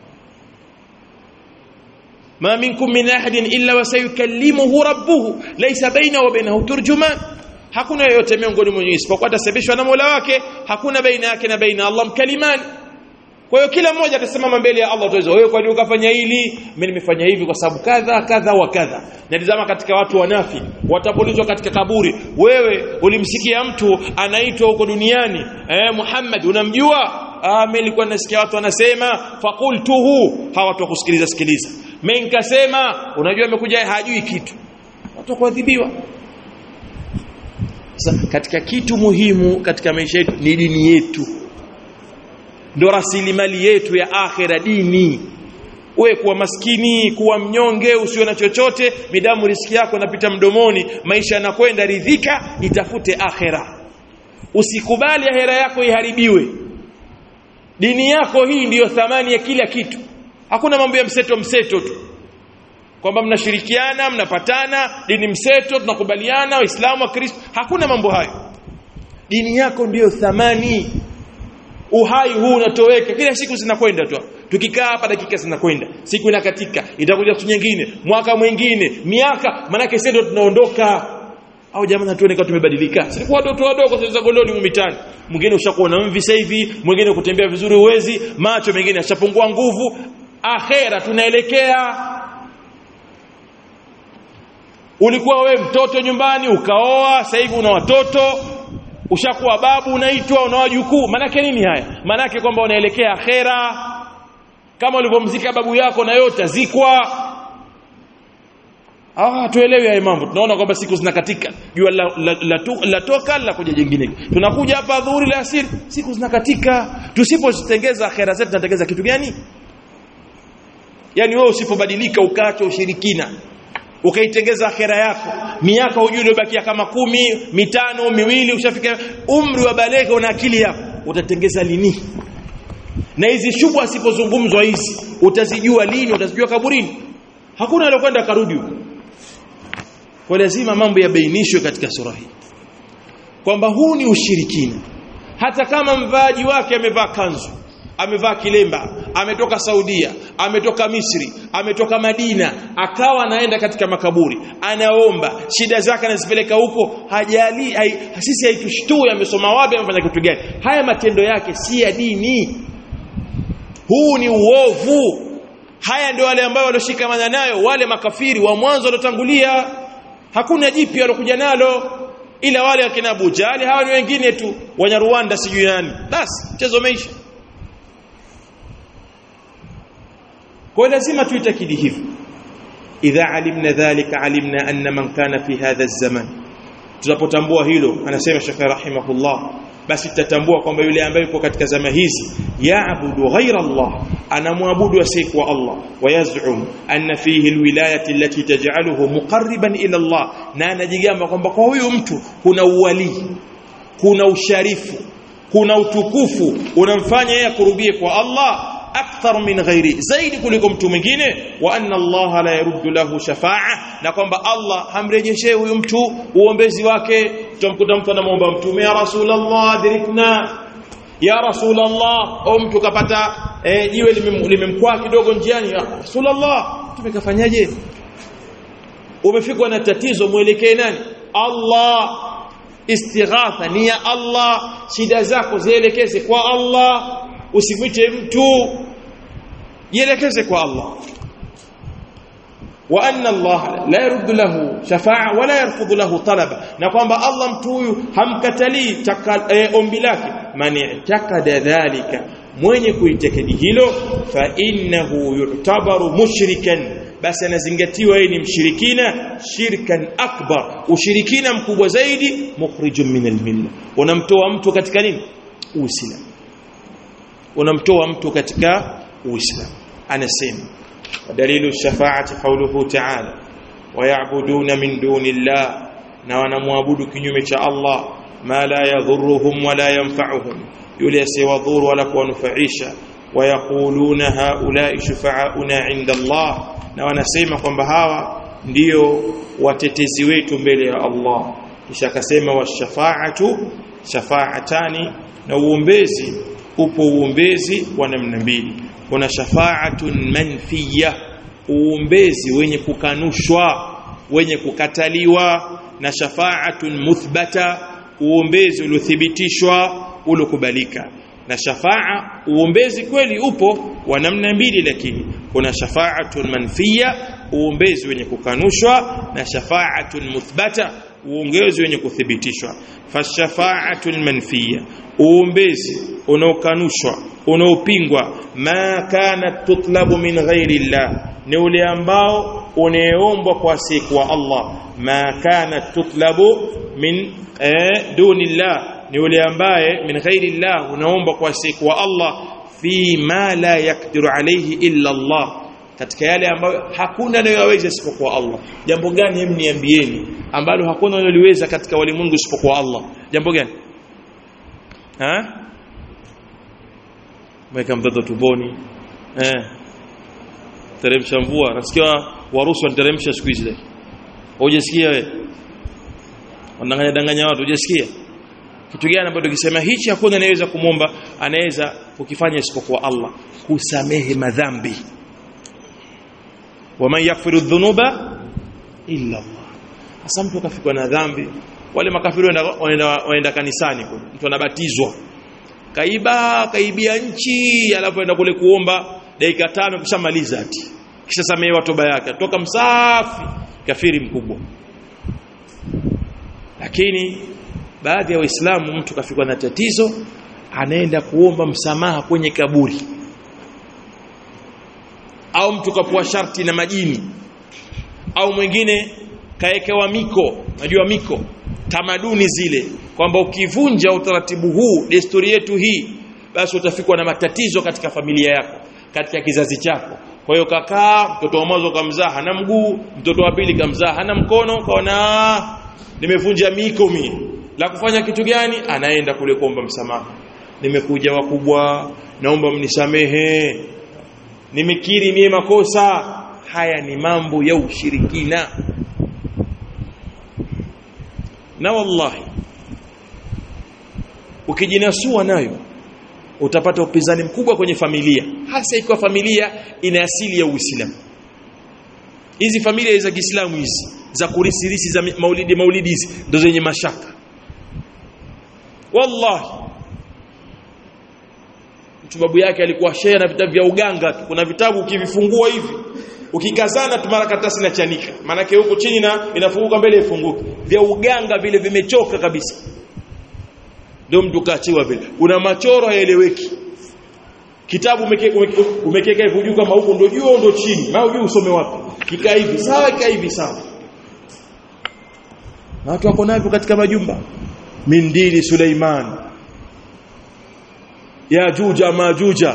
ma minkum min ahadin illa wasayukallimuhu rabbuhu laysa baina wa bainahu turjuman hakuna yoyote miongoni mwa isipokuwa atasebeshwa na Mola wake hakuna baina yake na baina Allah mkalimani kwa hiyo kila mmoja atasimama mbele ya Allah utaweza wewe kwa nini ukafanya hili mimi nimefanya hivi kwa sababu kadha kadha wa kadha natazama katika watu wanafi watapolizwa katika kaburi wewe ulimsikia mtu anaitwa huko duniani eh Muhammad unamjua ah mimi nilikuwa nasikia watu wanasema faqultuhu hawatu kusikiliza sikiliza mimi nikasema unajua amekuja hajui kitu watu kuadhibiwa sasa katika kitu muhimu katika maisha yetu ni dini yetu ndo rasilimali yetu ya akhira dini wewe kuwa maskini kuwa mnyonge usiwe na chochote midamu riski yako inapita mdomoni maisha yanakwenda ridhika itafute akhira usikubali akhira yako iharibiwe dini yako hii ndiyo thamani ya kila kitu hakuna mambo ya mseto mseto tu kwamba mnashirikiana mnapatana dini mseto tunakubaliana waislamu wa kristo hakuna mambo hayo dini yako ndiyo thamani uhai huu unatoweka kila siku zinakwenda tu tukikaa hapa dakika zinakwenda siku inakatika itakuja siku nyingine mwaka mwingine miaka manake sisi ndio tunaondoka au jamani tuone kama tumebadilika sisi watoto wadogo sasa goloni mitani mwingine ushakuwa na mvi sasa hivi mwingine kutembea vizuri uwezi macho mengine yashapungua nguvu akhera tunaelekea ulikuwa we mtoto nyumbani ukaoa sasa hivi una watoto ushakuwa babu unaitwa una wajukuu manake nini haya manake kwamba unaelekea akhera kama ulivyomzika babu yako na yote zikwa ah tuelewi haya mambo tunaona kwamba siku zinakatika jua la, la, la, la, la toka la kuja jingine tunakuja hapa dhuhuri la asiri siku zinakatika tusipozitengeza akhera zetu tunatengeza kitu gani yani wewe usipobadilika ukaacha ushirikina ukaitengeza akhera yako miaka hujui iliyobakia kama kumi mitano miwili ushafika umri wa baleghe una akili yako utatengeza lini na hizi shubha asipozungumzwa hizi utazijua lini utazijua kaburini hakuna aliyokwenda karudi huko kwa lazima mambo yabainishwe katika sura hii kwamba huu ni ushirikina hata kama mvaaji wake amevaa kanzu amevaa kilemba ametoka Saudia ametoka Misri ametoka Madina akawa anaenda katika makaburi anaomba shida zake anazipeleka huko hajali hai, sisi haitushtui amesoma wapi amefanya kitu gani haya matendo yake si ya dini huu ni uovu haya ndio wale ambao walioshikamana nayo wale makafiri wa mwanzo waliotangulia hakuna jipya walokuja nalo ila wale wakina Abu Jali hawa ni wengine tu Wanyarwanda sijui nani basi mchezo umeisha kwa lazima tuitakidi hivyo idha alimna dhalika alimna anna man kana fi hadha az-zaman tunapotambua hilo anasema Sheikh rahimahullah basi tutatambua kwamba yule ambaye yupo katika zama hizi yaabudu ghaira Allah anamwabudu asiyekuwa Allah wayazum anna fihi alwilayati allati taj'aluhu muqarriban ila Allah na anajigamba kwamba kwa huyu mtu kuna uwali kuna usharifu kuna utukufu unamfanya yeye kurubie kwa Allah akthar min ghairi zaidi kuliko mtu mwingine wa anna Allah la yaruddu lahu shafa'a na kwamba Allah hamrejeshee huyu mtu uombezi wake tutamkuta mtu anamuomba mtume ya rasulullah adrikna ya rasulullah au mtu kapata eh, jiwe limemkwaa kidogo njiani ya rasulullah tumekafanyaje umefikwa na tatizo mwelekee nani Allah istighatha ni ya Allah shida zako zielekeze kwa Allah usimwite mtu jielekeze kwa Allah wa anna Allah la yaruddu lahu shafa'a wala yarfudhu lahu talaba na kwamba Allah mtu huyu hamkatalii e, ombi lake mani i'taqada dhalika mwenye kuitakidi hilo fa innahu yu'tabaru mushrikan basi anazingatiwa yeye ni mshirikina shirkan akbar ushirikina mkubwa zaidi mukhrijun min almilla unamtoa mtu katika nini uislamu unamtoa mtu katika uislamu anasema dalilu shafaati qawluhu ta'ala wayabuduna min duni llah na wanamwabudu kinyume cha Allah ma la yadhurruhum wala yanfa'uhum yule asiwadhuru wala kuwanufaisha wayaquluna haula'i shufa'auna 'inda Allah na wanasema kwamba hawa ndio watetezi wetu mbele ya Allah kisha akasema washafaatu shafaatani na uombezi upo uombezi wa namna mbili kuna shafaatun manfiya uombezi wenye kukanushwa wenye kukataliwa na shafaatun muthbata uombezi uliothibitishwa uliokubalika na shafaa uombezi kweli upo wa namna mbili lakini kuna shafaatun manfiya uombezi wenye kukanushwa na shafaatun muthbata uombezi wenye kuthibitishwa fashafaatul manfiya uombezi unaokanushwa unaopingwa ma kana tutlabu min ghairi llah ni ule ambao unaeombwa kwa siku wa Allah ma kana tutlabu min eh, duni llah ni ule ambaye min ghairi llah unaomba kwa siku wa Allah fi ma la yakdiru alayhi illa Allah katika yale ambayo hakuna anayoweza isipokuwa Allah jambo gani hem niambieni ambalo hakuna anayoliweza katika walimwengu isipokuwa Allah jambo gani ha mweka mtoto tumboni eh teremsha mvua nasikia warusi wanateremsha siku hizi hujasikia wewe wanadanganya danganya watu hujasikia kitu gani ambacho tukisema hichi hakuna anayeweza kumwomba anaweza kukifanya isipokuwa Allah kusamehe madhambi waman yaghfiru dhunuba illa Allah hasa mtu kafikwa na dhambi wale makafiri waenda kanisani kule mtu anabatizwa kaiba kaibia nchi alafu aenda kule kuomba dakika tano kishamaliza ati kisha samehewa toba yake toka msafi kafiri mkubwa lakini baadhi ya waislamu mtu kafikwa na tatizo anaenda kuomba msamaha kwenye kaburi au mtu kapua sharti na majini au mwingine kaekewa miko najua miko tamaduni zile kwamba ukivunja utaratibu huu desturi yetu hii basi utafikwa na matatizo katika familia yako katika kizazi chako kwa hiyo kakaa mtoto wa mwanzo kamzaa hana mguu mtoto wa pili kamzaa hana mkono kaona nimevunja miko mimi la kufanya kitu gani anaenda kule kuomba msamaha nimekuja wakubwa naomba mnisamehe nimekiri mie makosa haya ni mambo ya ushirikina na wallahi ukijinasua nayo utapata upinzani mkubwa kwenye familia hasa ikiwa familia ina asili ya Uislamu hizi familia za Kiislamu hizi za kurisirisi za maulidi maulidi hizi ndo zenye mashaka wallahi mtu babu yake alikuwa shehe na vitabu vya uganga kuna vitabu ukivifungua hivi ukikazana tu mara karatasi na chanika maana yake huko chini na inafunguka mbele ifunguke vya uganga vile vimechoka kabisa ndio mtu kaachiwa vile una machoro haeleweki kitabu umekeka hivi juu kama huko ndio juu ndio chini na hujui usome wapi kikaa hivi sawa kikaa hivi sawa na watu wako navyo katika majumba min dini Suleiman ya juja majuja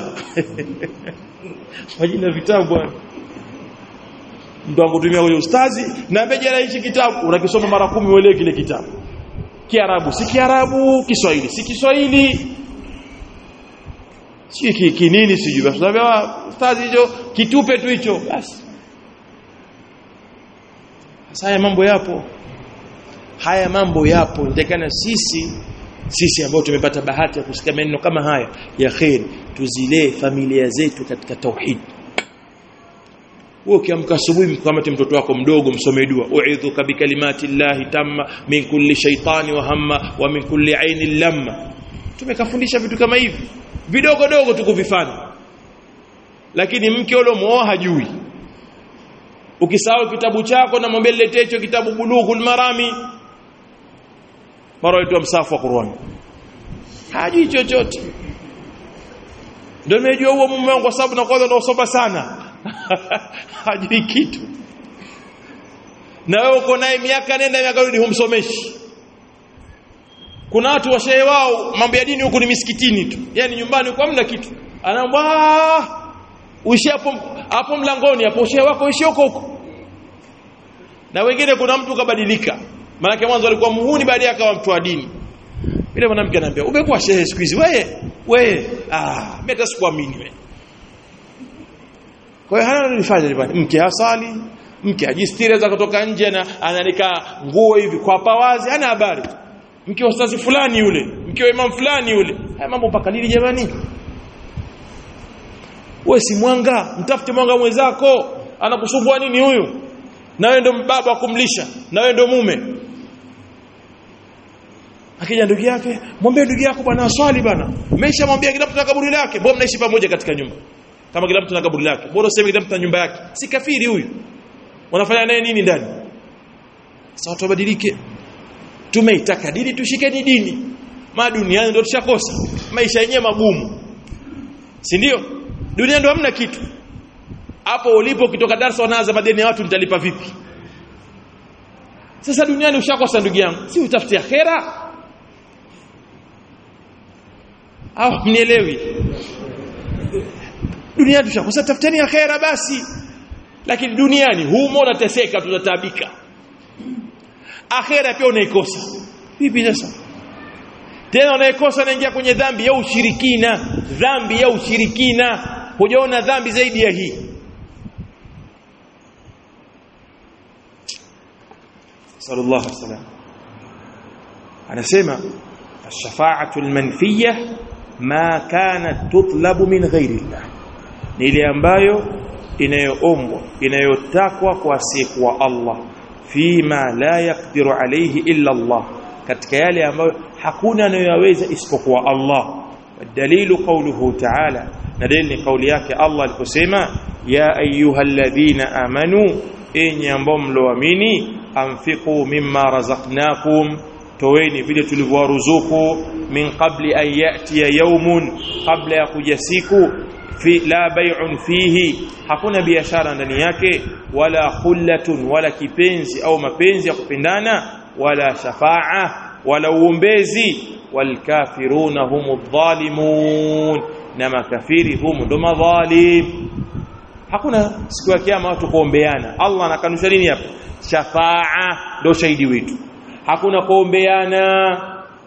majina vitabu bwana mtu akutumia kwenye ustazi na mbejela hichi kitabu unakisoma mara kumi uelewe kile kitabu Kiarabu si Kiarabu Kiswahili si Kiswahili si ki, kinini sijui basi tunaambia ustazi hicho kitupe tu hicho basi sasa haya mambo yapo haya mambo yapo ndekana sisi sisi ambao tumepata bahati ya kusikia maneno kama haya ya khair tuzilee familia zetu katika tauhid wewe ukiamka asubuhi mkamate mtoto wako mdogo msome dua uidhuka bikalimati llahi tamma min kulli shaytani wa hamma wa min kulli ainin lamma tumekafundisha vitu kama hivi vidogo dogo tukuvifanya lakini mke ule muoa hajui ukisahau kitabu chako na mwambie niletee hicho kitabu bulughul marami mara itwa msafu wa Qur'an hajui chochote ndio nimejua huo mume wangu kwa sababu na kwanza naosoma sana hajui kitu na wewe uko naye miaka nenda miaka rudi humsomeshi kuna watu washehe wao mambo ya dini huku ni misikitini tu yani nyumbani huko hamna kitu anaambia uishi hapo hapo mlangoni hapo shehe wako uishi huko huko na wengine kuna mtu kabadilika maana mwanzo alikuwa muhuni baadaye akawa mtu wa dini yule mwanamke anambia umekuwa shehe siku hizi wewe wewe ah mimi hata sikuamini wewe kwa hiyo hana nilifanya nyumbani mke asali mke ajistiri za kutoka nje na ananika nguo hivi kwa pawazi hana habari mke wa ustazi fulani yule mke wa imam fulani yule haya mambo mpaka lini jamani wewe si mwanga mtafute mwanga mwenzako anakusumbua nini huyu na wewe ndo baba wa kumlisha na wewe ndo mume akija ndugu yake mwambie ndugu yako bwana aswali bwana umeshamwambia kila mtu na kaburi lake mbona mnaishi pamoja katika nyumba kama kila mtu na kaburi lake bora useme kila mtu na nyumba yake si kafiri huyu wanafanya naye nini ndani sasa watu wabadilike tumeitaka dini tushikeni dini ma duniani ndio tushakosa maisha yenyewe magumu si ndio dunia ndio hamna kitu hapo ulipo ukitoka darasa wanaanza madeni ya watu nitalipa vipi sasa duniani ushakosa ndugu yangu si utafute akhera au mnielewi duniani tushakosa tafuteni akhera basi lakini duniani humo unateseka tutataabika akhera pia unaikosa vipi sasa tena unaikosa unaingia kwenye dhambi ya ushirikina dhambi ya ushirikina hujaona dhambi zaidi ya hii sallallahu alaihi wasallam anasema ash-shafa'atu al-manfiyah ma kanat tutlabu min ghairi Allah ni ile ambayo inayoombwa inayotakwa kwa asiyekuwa Allah fima la yaqdiru alayhi illa Allah katika yale ambayo hakuna anayoyaweza isipokuwa Allah dalilu qawluhu ta'ala na dalili ni kauli yake Allah aliposema ya ayyuhalladhina amanu enyi ambao mloamini anfiqu mimma razaqnakum toweni vile tulivyowaruzuku min qabli an ya'tiya yawmun qabla ya kuja siku fi la bay'un fihi hakuna biashara ndani yake wala khullatun wala kipenzi au mapenzi ya kupendana wala shafa'a wala uombezi walkafiruna humu dhalimun na makafiri humu ndo madhalim hakuna siku ya kiyama watu kuombeana Allah anakanusha nini hapa shafa'a ndo shahidi wetu hakuna kuombeana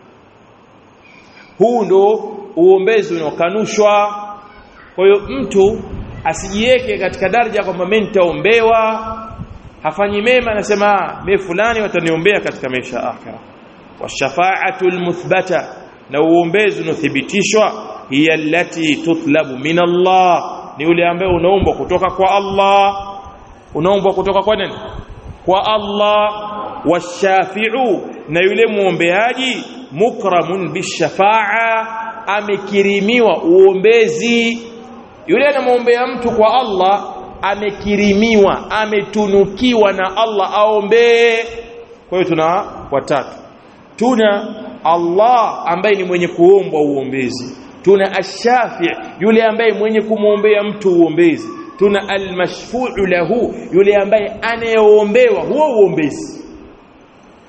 huu ndo uombezi unaokanushwa kwa hiyo mtu asijiweke katika daraja kwamba mimi nitaombewa hafanyi mema anasema mimi fulani wataniombea katika maisha ya akhira washafa'atu almuthbata na uombezi unaothibitishwa hiya allati tutlabu min Allah ni yule ambaye unaombwa kutoka kwa Allah unaombwa kutoka kwa nani kwa Allah washafi'u na yule muombeaji mukramun bishafa'a amekirimiwa uombezi yule anamwombea mtu kwa Allah amekirimiwa ametunukiwa na Allah aombee kwa hiyo tuna watatu tuna Allah ambaye ni mwenye kuombwa uombezi tuna ashafi yule ambaye mwenye kumwombea mtu uombezi tuna almashfu'u lahu yule ambaye anayeombewa huo uombezi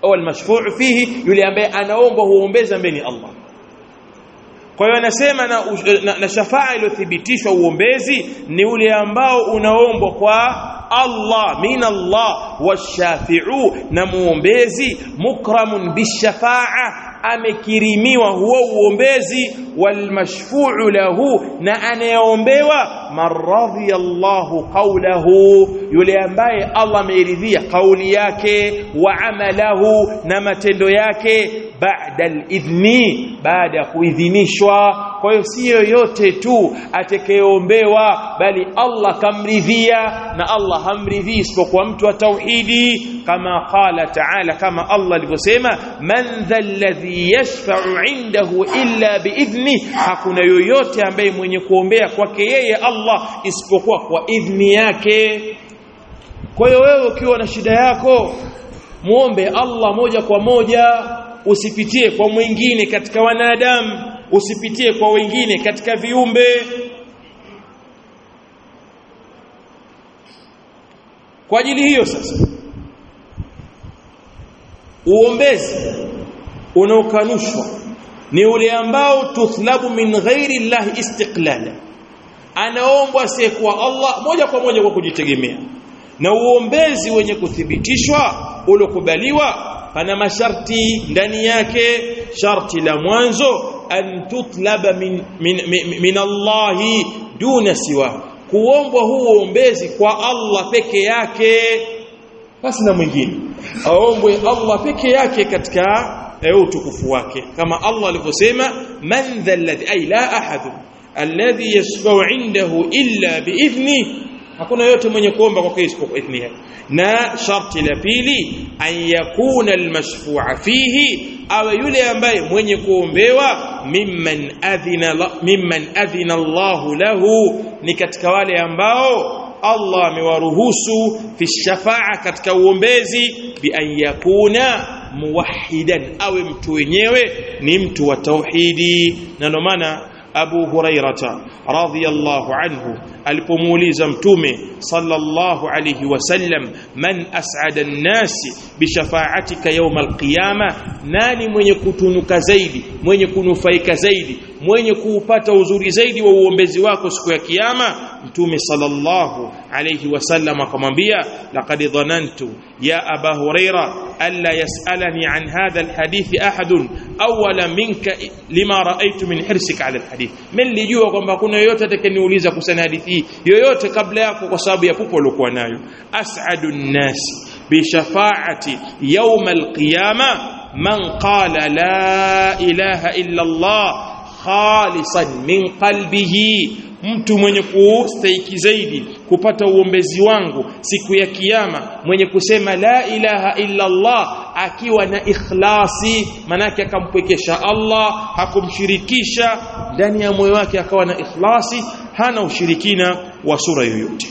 au almashfuu fihi yule ambaye anaomba huombeza mbele ni Allah kwa hiyo anasema na, na, na shafaa iliyothibitishwa uombezi ni ule ambao unaombwa kwa Allah min Allah washafi'u na muombezi mukramun bishafaa amekirimiwa huo uombezi walmashfu'u lahu na anayeombewa maradhiyallahu qawlahu yule ambaye Allah ameridhia kauli yake wa amalahu na matendo yake baada alidhni baada ya kuidhinishwa kwa hiyo si yoyote tu atakayeombewa bali Allah kamridhia na Allah hamridhii isipokuwa mtu wa tauhidi kama qala ta'ala kama Allah alivyosema man dhalladhi yashfa'u indahu illa biidhni hakuna yoyote ambaye mwenye kuombea kwake yeye Allah isipokuwa kwa idhni yake kwa hiyo wewe ukiwa na shida yako muombe Allah moja kwa moja usipitie kwa mwingine katika wanadamu usipitie kwa wengine katika viumbe kwa ajili hiyo sasa uombezi unaokanushwa ni ule ambao tuthlabu min ghairi llahi istiqlala anaombwa asiyekuwa Allah moja kwa moja kwa kujitegemea na uombezi wenye kuthibitishwa uliokubaliwa pana masharti ndani yake sharti la mwanzo an tutlaba min, min, min, min Allahi duna siwa kuombwa huu uombezi kwa Allah peke yake basi na mwingine aombwe Allah peke yake katika utukufu wake kama Allah alivyosema man dha alladhi ay la ahad alladhi yashfa'u indahu illa biidhni hakuna yote mwenye kuomba kwa isipokuwa idhni yake na sharti la pili an yakuna almashfu'a fihi awe yule ambaye mwenye kuombewa mimman adhina mimman adhina Allahu lahu ni katika wale ambao Allah amewaruhusu fi shafa'a katika uombezi bi an yakuna muwahhidan awe mtu wenyewe ni mtu wa tauhidi na ndio maana Abu Hurairata radhiyallahu anhu alipomuuliza mtume sallallahu alayhi wasallam man as'ada an-nasi bi shafa'atika yawm al-qiyama nani mwenye kutunuka zaidi mwenye kunufaika zaidi mwenye kuupata uzuri zaidi wa uombezi wako siku ya kiyama mtume sallallahu alayhi wasallam akamwambia laqad dhanantu ya aba huraira alla yas'alani an hadha alhadith ahad awwala minka lima ra'aytu min hirsika ala alhadith mimi nilijua kwamba kuna yoyote atakayeniuliza kuhusiana hadithi hii yoyote kabla yako kwa sababu ya pupo uliokuwa nayo as'adu an-nas bi shafa'ati yawm al-qiyamah man qala la ilaha illa Allah khalisan min qalbihi mtu mwenye kustahiki zaidi kupata uombezi wangu siku ya kiyama mwenye kusema la ilaha illa Allah akiwa na ikhlasi manake akampwekesha Allah hakumshirikisha ndani ya moyo wake akawa na ikhlasi hana ushirikina wa sura yoyote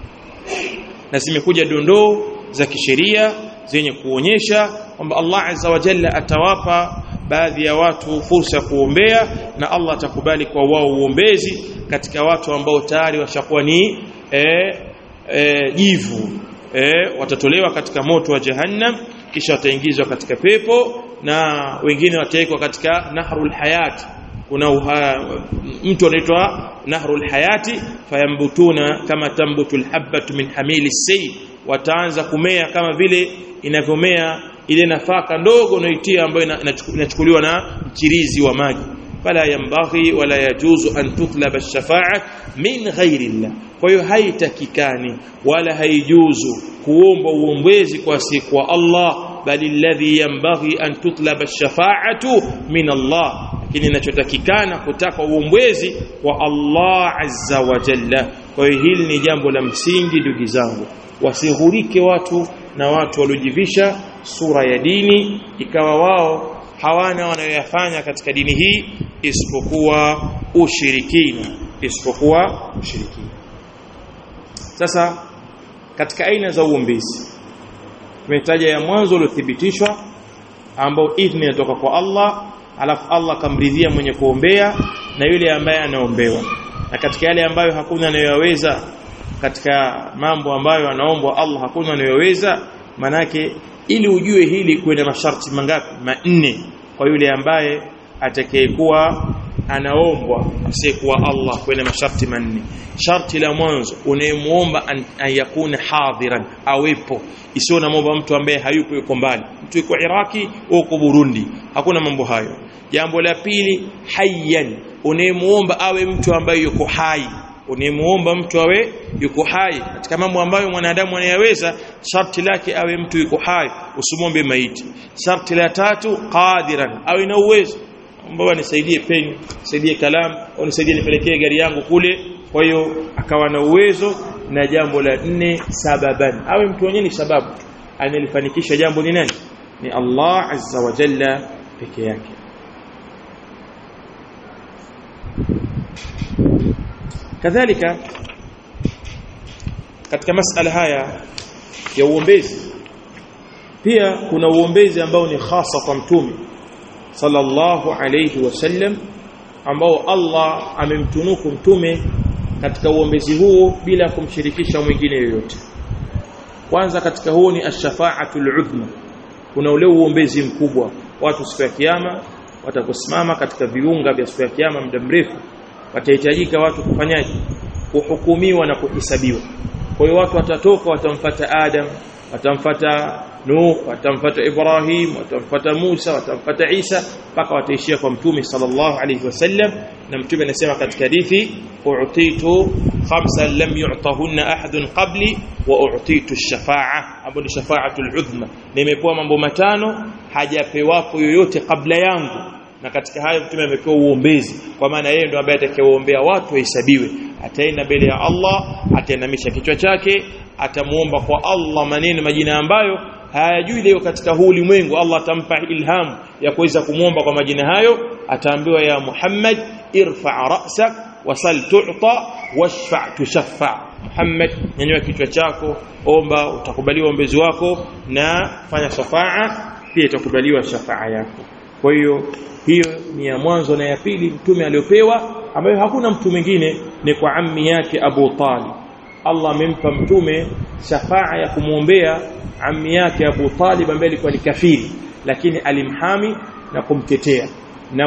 na zimekuja dondoo za kisheria zenye kuonyesha kwamba Allah azza wa jalla atawapa baadhi ya watu fursa ya kuombea na Allah atakubali kwa wao uombezi katika watu ambao tayari washakuwa ni e, e, jivu e, watatolewa katika moto wa jahannam kisha wataingizwa katika pepo na wengine watawekwa katika nahrul hayat kuna uha, mtu anaitwa nahrul hayati fayambutuna kama tambutu alhabatu min hamili sayl wataanza kumea kama vile inavyomea ile nafaka ndogo unayoitia ambayo inachukuliwa na mchirizi wa maji fala yambaghi wala yajuzu an tutlaba ash-shafa'a min ghairi Allah kwa hiyo haitakikani wala haijuzu kuomba uombezi kwa siku wa Allah bali alladhi yambaghi an tutlaba ash-shafa'atu min Allah lakini inachotakikana kutaka uombezi kwa Allah azza wa jalla kwa hiyo hili ni jambo la msingi ndugu zangu wasihurike watu na watu waliojivisha sura ya dini ikawa wao hawana wanayoyafanya katika dini hii isipokuwa ushirikina isipokuwa ushirikina sasa katika aina za uombezi tumetaja ya mwanzo uliothibitishwa ambao idhni inatoka kwa Allah alafu Allah kamridhia mwenye kuombea na yule ambaye anaombewa na katika yale ambayo hakuna anayoweza katika mambo ambayo anaombwa Allah hakuna anayoweza manake ili ujue hili kuna masharti mangapi manne kwa yule ambaye atakayekuwa anaombwa asiyekuwa Allah kwenye masharti manne sharti la mwanzo unayemuomba an, an yakuna hadhiran awepo isiyo na muomba mtu ambaye hayupo yuko mbali mtu yuko Iraki au uko Burundi hakuna mambo hayo jambo la pili hayyan unayemuomba awe mtu ambaye yuko hai unayemuomba mtu awe yuko hai katika mambo ambayo mwanadamu anayaweza sharti lake awe mtu yuko hai usimwombe maiti sharti la tatu qadiran awe na uwezo mbona nisaidie peni nisaidie kalamu au nisaidie nipelekee gari yangu kule kwa hiyo akawa na uwezo na jambo la nne sababan awe mtu mwenyewe ni sababu analifanikisha jambo ni nani ni Allah azza wa jalla peke yake kadhalika katika masala haya ya uombezi pia kuna uombezi ambao ni hasa kwa mtume sallallahu alayhi wasallam ambao Allah amemtunuku mtume katika uombezi huo bila kumshirikisha mwingine yoyote kwanza katika huo ni ash-shafa'atul udhma kuna ule uombezi mkubwa watu siku ya kiyama watakusimama katika viunga vya siku ya kiyama muda mrefu watahitajika watu kufanyaje kuhukumiwa na kuhesabiwa kwa hiyo watu watatoka watamfata Adam watamfata Nuh watamfata Ibrahim watamfata Musa watamfata Isa mpaka wataishia kwa mtume sallallahu alayhi wasallam na mtume anasema katika hadithi u'titu khamsan lam yu'tahunna ahadun qabli wa u'titu ash-shafa'a ambayo ni shafa'atul udhma nimepewa mambo matano hajapewapo yoyote kabla yangu na katika hayo mtume amepewa uombezi kwa maana yeye ndo ambaye atakayeombea watu wahesabiwe ataenda mbele ya Allah atainamisha kichwa chake atamuomba kwa Allah maneno majina ambayo hayajui leo katika huu ulimwengu Allah atampa ilhamu ya kuweza kumwomba kwa majina hayo ataambiwa ya Muhammad irfa ra'sak wasal tu'ta washfa' tushaffa Muhammad nyanyua kichwa chako omba utakubaliwa ombezi wako na fanya shafaa pia itakubaliwa shafaa yako kwa hiyo hiyo ni ya mwanzo na ya pili mtume aliyopewa ambayo hakuna mtu mwingine ni kwa ammi yake Abu Talib Allah amempa mtume shafaa ya kumwombea ammi yake Abu Talib ambaye alikuwa ni kafiri lakini alimhami na kumtetea na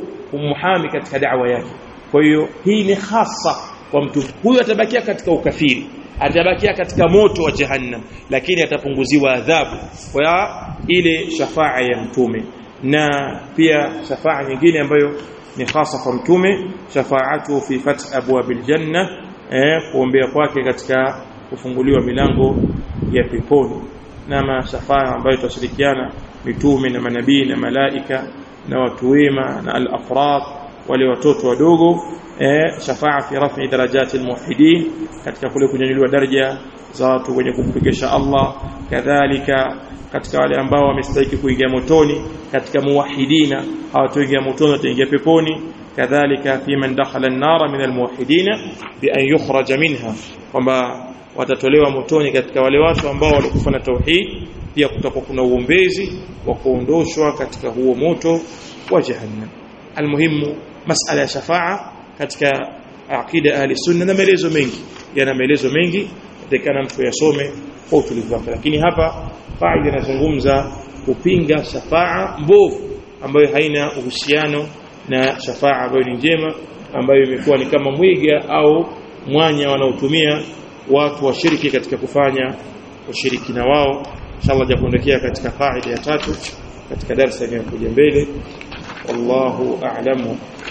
kumhami katika da'wa yake kwa hiyo hii ni hasa kwa mtu huyu atabakia katika ukafiri atabakia katika moto wa jahannam lakini atapunguziwa adhabu kwa ile shafaa ya mtume na pia shafaa nyingine ambayo ni hasa kwa mtume shafaatu fi fath abwabil janna eh, kuombea kwake katika kufunguliwa milango ya peponi na mashafaa ambayo tutashirikiana mitume na manabii na malaika na watu wema na al-afrad wale watoto wadogo eh, shafaa fi rafi darajati almuwahhidin katika kule kunyanyuliwa daraja za watu wenye kumpekesha Allah kadhalika katika wale ambao wamestahili kuingia motoni katika muwahhidina hawatoingia motoni wataingia peponi kadhalika fi man dakhala an-nar min al-muwahhidina bi an yukhraja minha kwamba watatolewa motoni katika wale watu ambao walikufa na tauhid pia kutakuwa kuna uombezi wa kuondoshwa katika huo moto wa jahannam almuhimu masala ya shafaa katika aqida ahli sunna na maelezo mengi yana maelezo mengi yatakana mtu yasome kwa utulivu wake lakini hapa faida inazungumza kupinga shafaa mbovu ambayo haina uhusiano na shafaa ambayo ni njema ambayo imekuwa ni kama mwiga au mwanya wanaotumia watu washiriki katika kufanya ushirikina wao inshallah jakuondokea katika faida ya tatu katika darasa inayokuja mbele wallahu a'lamu